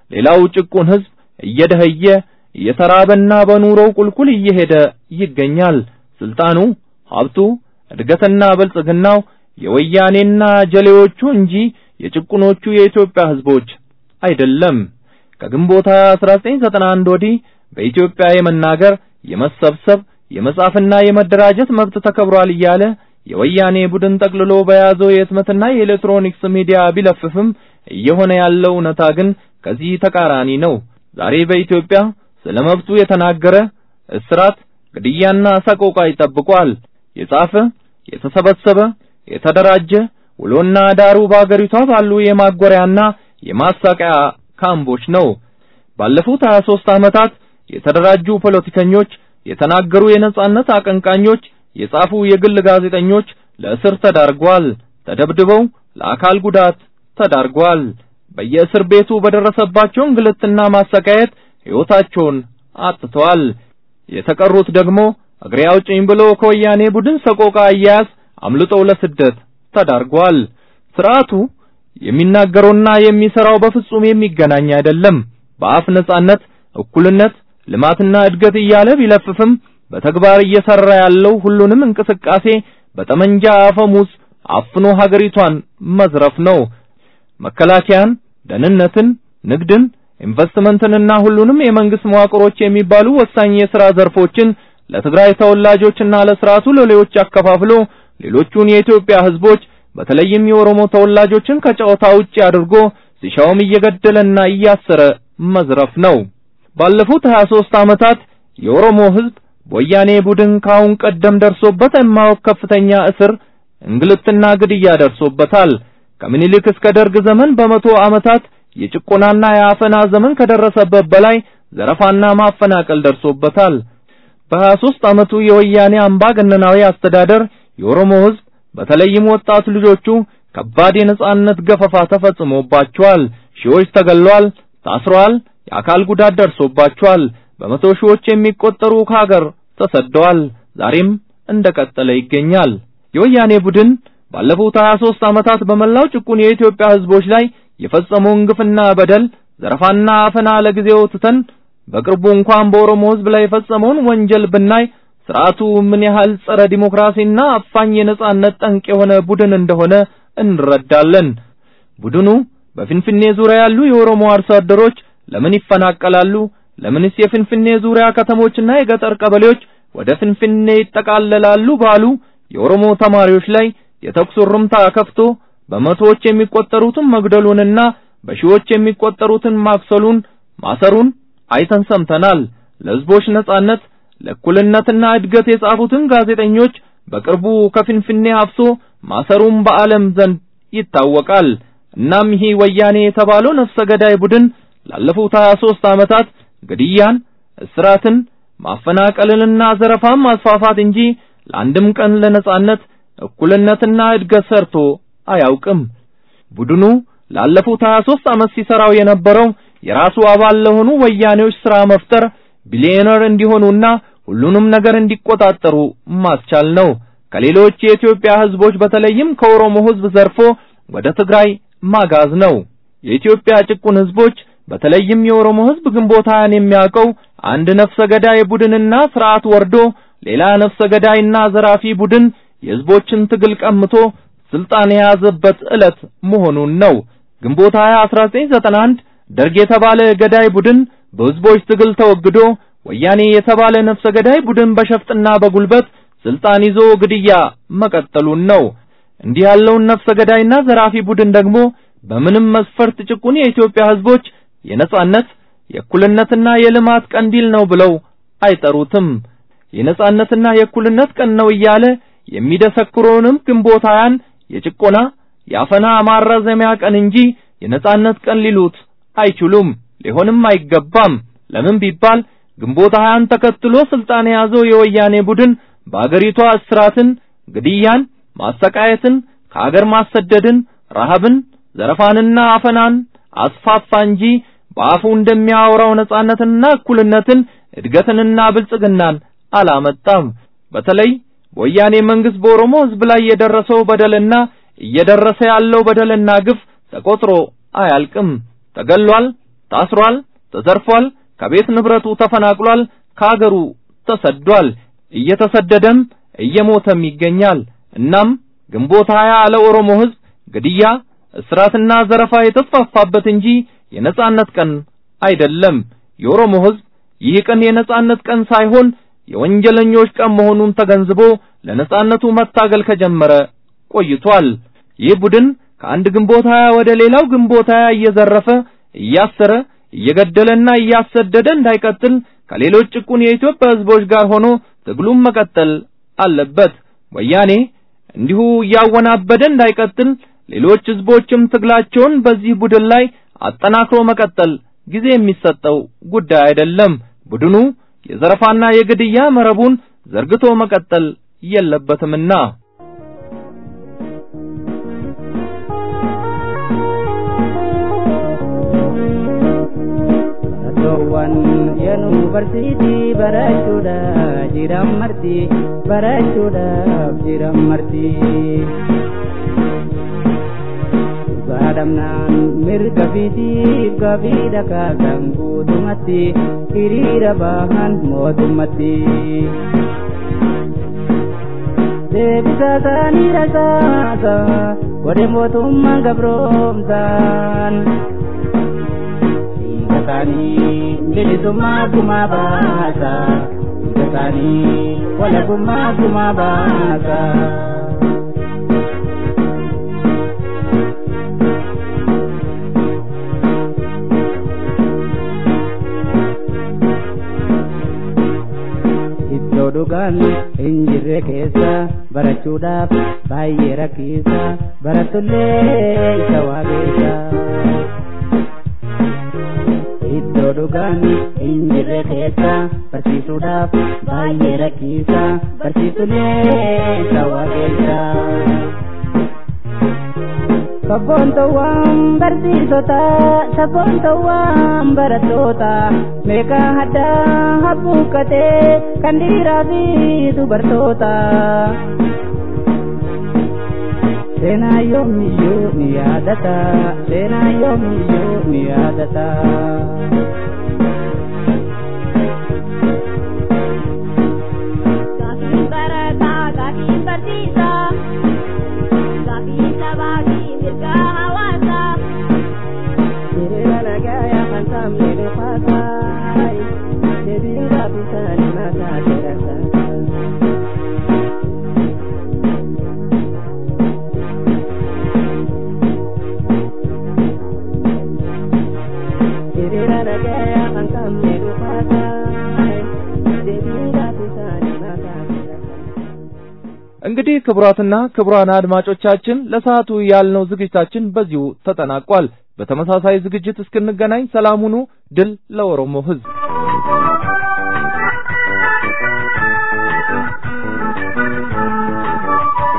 ሌላው ጭቁን ህዝብ እየደኸየ እየተራበና በኑሮው ቁልቁል እየሄደ ይገኛል። ስልጣኑ፣ ሀብቱ፣ እድገትና ብልጽግናው የወያኔና ጀሌዎቹ እንጂ የጭቁኖቹ የኢትዮጵያ ህዝቦች አይደለም። ከግንቦት 1991 ወዲህ በኢትዮጵያ የመናገር፣ የመሰብሰብ፣ የመጻፍና የመደራጀት መብት ተከብሯል እያለ የወያኔ ቡድን ጠቅልሎ በያዘው የህትመትና የኤሌክትሮኒክስ ሚዲያ ቢለፍፍም እየሆነ ያለው እውነታ ግን ከዚህ ተቃራኒ ነው። ዛሬ በኢትዮጵያ ስለ መብቱ የተናገረ እስራት፣ ግድያና ሰቆቃ ይጠብቋል። የጻፈ፣ የተሰበሰበ፣ የተደራጀ ውሎና ዳሩ በአገሪቷ ባሉ የማጎሪያና የማሳቂያ ካምቦች ነው። ባለፉት 23 ዓመታት የተደራጁ ፖለቲከኞች፣ የተናገሩ የነጻነት አቀንቃኞች፣ የጻፉ የግል ጋዜጠኞች ለእስር ተዳርጓል። ተደብድበው ለአካል ጉዳት ተዳርጓል። በየእስር ቤቱ በደረሰባቸው እንግልትና ማሰቃየት ሕይወታቸውን አጥተዋል። የተቀሩት ደግሞ እግሬ አውጭኝ ብሎ ከወያኔ ቡድን ሰቆቃ አያያዝ አምልጠው ለስደት ተዳርጓል። ስርዓቱ የሚናገረውና የሚሰራው በፍጹም የሚገናኝ አይደለም። በአፍ ነጻነት፣ እኩልነት፣ ልማትና እድገት እያለ ቢለፍፍም በተግባር እየሰራ ያለው ሁሉንም እንቅስቃሴ በጠመንጃ አፈሙዝ አፍኖ ሀገሪቷን መዝረፍ ነው። መከላከያን፣ ደህንነትን፣ ንግድን፣ ኢንቨስትመንትንና ሁሉንም የመንግስት መዋቅሮች የሚባሉ ወሳኝ የሥራ ዘርፎችን ለትግራይ ተወላጆችና ለስርዓቱ ሎሌዎች አከፋፍሎ ሌሎቹን የኢትዮጵያ ህዝቦች በተለይም የኦሮሞ ተወላጆችን ከጨዋታ ውጪ አድርጎ ሲሻውም እየገደለና እያሰረ መዝረፍ ነው። ባለፉት 23 ዓመታት የኦሮሞ ህዝብ በወያኔ ቡድን ካሁን ቀደም ደርሶበት የማያውቅ ከፍተኛ እስር፣ እንግልትና ግድያ ደርሶበታል። ከምኒልክ እስከ ደርግ ዘመን በመቶ ዓመታት የጭቆናና የአፈና ዘመን ከደረሰበት በላይ ዘረፋና ማፈናቀል ደርሶበታል። በ23 ዓመቱ የወያኔ አምባገነናዊ አስተዳደር የኦሮሞ ህዝብ በተለይም ወጣት ልጆቹ ከባድ የነጻነት ገፈፋ ተፈጽሞባቸዋል። ሺዎች ተገለዋል፣ ታስረዋል፣ የአካል ጉዳት ደርሶባቸዋል። በመቶ ሺዎች የሚቆጠሩ ከሀገር ተሰደዋል። ዛሬም እንደቀጠለ ይገኛል። የወያኔ ቡድን ባለፉት 23 ዓመታት በመላው ጭቁን የኢትዮጵያ ህዝቦች ላይ የፈጸመውን ግፍና በደል፣ ዘረፋና አፈና ለጊዜው ትተን በቅርቡ እንኳን በኦሮሞ ህዝብ ላይ የፈጸመውን ወንጀል ብናይ ስርዓቱ ምን ያህል ጸረ ዲሞክራሲና አፋኝ የነጻነት ጠንቅ የሆነ ቡድን እንደሆነ እንረዳለን። ቡድኑ በፊንፊኔ ዙሪያ ያሉ የኦሮሞ አርሶ አደሮች ለምን ይፈናቀላሉ? ለምንስ የፊንፊኔ ዙሪያ ከተሞችና የገጠር ቀበሌዎች ወደ ፊንፊኔ ይጠቃለላሉ? ባሉ የኦሮሞ ተማሪዎች ላይ የተኩስ ርምታ ከፍቶ በመቶዎች የሚቆጠሩትን መግደሉንና በሺዎች የሚቆጠሩትን ማክሰሉን ማሰሩን አይተን ሰምተናል። ለህዝቦች ነጻነት ለእኩልነትና እድገት የጻፉትን ጋዜጠኞች በቅርቡ ከፊንፊኔ አፍሶ ማሰሩን በዓለም ዘንድ ይታወቃል። እናም ይህ ወያኔ የተባለው ነፍሰ ገዳይ ቡድን ላለፉት 23 ዓመታት ግድያን፣ እስራትን፣ ማፈናቀልንና ዘረፋን ማስፋፋት እንጂ ለአንድም ቀን ለነጻነት እኩልነትና እድገት ሰርቶ አያውቅም። ቡድኑ ላለፉት 23 ዓመት ሲሰራው የነበረው የራሱ አባል ለሆኑ ወያኔዎች ስራ መፍጠር ቢሊዮነር እንዲሆኑና ሁሉንም ነገር እንዲቆጣጠሩ ማስቻል ነው። ከሌሎች የኢትዮጵያ ህዝቦች በተለይም ከኦሮሞ ህዝብ ዘርፎ ወደ ትግራይ ማጋዝ ነው። የኢትዮጵያ ጭቁን ህዝቦች በተለይም የኦሮሞ ህዝብ ግንቦት ሃያን የሚያውቀው አንድ ነፍሰ ገዳይ ቡድንና ስርዓት ወርዶ ሌላ ነፍሰ ገዳይና ዘራፊ ቡድን የህዝቦችን ትግል ቀምቶ ስልጣን የያዘበት ዕለት መሆኑን ነው። ግንቦት 20 1991 ደርግ የተባለ ገዳይ ቡድን በህዝቦች ትግል ተወግዶ ወያኔ የተባለ ነፍሰ ገዳይ ቡድን በሸፍጥና በጉልበት ስልጣን ይዞ ግድያ መቀጠሉን ነው። እንዲህ ያለውን ነፍሰ ገዳይና ዘራፊ ቡድን ደግሞ በምንም መስፈርት ጭቁን የኢትዮጵያ ህዝቦች የነጻነት የእኩልነትና የልማት ቀንዲል ነው ብለው አይጠሩትም። የነጻነትና የእኩልነት ቀን ነው እያለ የሚደሰክሩንም ግንቦት ሃያን የጭቆና የአፈና ማራዘሚያ ቀን እንጂ የነጻነት ቀን ሊሉት አይችሉም፣ ሊሆንም አይገባም። ለምን ቢባል ግንቦት ሃያን ተከትሎ ስልጣን የያዘው የወያኔ ቡድን በአገሪቷ እስራትን፣ ግድያን፣ ማሰቃየትን፣ ከአገር ማሰደድን፣ ረሃብን፣ ዘረፋንና አፈናን አስፋፋ እንጂ በአፉ እንደሚያወራው ነጻነትንና እኩልነትን እድገትንና ብልጽግናን አላመጣም። በተለይ በወያኔ መንግስት በኦሮሞ ህዝብ ላይ የደረሰው በደልና እየደረሰ ያለው በደልና ግፍ ተቆጥሮ አያልቅም። ተገሏል፣ ታስሯል፣ ተዘርፏል፣ ከቤት ንብረቱ ተፈናቅሏል፣ ከአገሩ ተሰዷል፣ እየተሰደደም እየሞተም ይገኛል። እናም ግንቦት ሀያ ለኦሮሞ ሕዝብ ግድያ፣ እስራትና ዘረፋ የተስፋፋበት እንጂ የነጻነት ቀን አይደለም። የኦሮሞ ሕዝብ ይህ ቀን የነጻነት ቀን ሳይሆን የወንጀለኞች ቀን መሆኑን ተገንዝቦ ለነጻነቱ መታገል ከጀመረ ቆይቷል። ይህ ቡድን ከአንድ ግንቦት ሀያ ወደ ሌላው ግንቦት ሀያ እየዘረፈ እያሰረ እየገደለና እያሰደደ እንዳይቀጥል ከሌሎች ጭቁን የኢትዮጵያ ሕዝቦች ጋር ሆኖ ትግሉን መቀጠል አለበት። ወያኔ እንዲሁ እያወናበደ እንዳይቀጥል ሌሎች ሕዝቦችም ትግላቸውን በዚህ ቡድን ላይ አጠናክሮ መቀጠል ጊዜ የሚሰጠው ጉዳይ አይደለም። ቡድኑ የዘረፋና የግድያ መረቡን ዘርግቶ መቀጠል የለበትምና
Baratoowwan yuunivarsiitii barachuudhaaf jiran marti barachuudhaaf jiran marti. Baadhamnaan mirga fiitiif gaaffii dhagaasan guutumatti hiriira bahan mootummatti. Deebisa isaanii rasaasa godhe mootummaan gabroomsaan. Dhiigasaanii bilisummaa gumaa baasa. Dhiigasaanii walabummaa gumaa baasa. Iddoo dhugaan hin jirre keessa barachuudhaaf baay'ee rakkisaa barattullee isa waaqessa. Iddoo dhugaan hin jirre keessa barsiisuudhaaf baay'ee rakkisaa barsiisullee isa waaqessa. Sabboontuwwan barsiisota sabboontuwwan barattoota meeqa addaa habbuuqqatee kan dhiiraa fi dubartoota. Seenaa yoomiyyuu ni yaadata seenaa yoomiyyuu ni yaadata.
Gaafiin barataa gaafiin barsiisaa gaafiin sabaa fi mirga hawaasaa.
Hiriira nagayaa kan sabni dhufaasaa deebiin gaafisaa ni maasaa jedhasa. Hiriira nagayaa kan sabni dhufaasaa deebiin gaafisaa ni maasaa jedhasa.
እንግዲህ ክቡራትና ክቡራን አድማጮቻችን ለሰዓቱ ያልነው ዝግጅታችን በዚሁ ተጠናቋል። በተመሳሳይ ዝግጅት እስክንገናኝ ሰላም ሁኑ። ድል ለኦሮሞ ሕዝብ!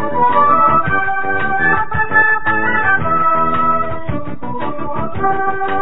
Thank you.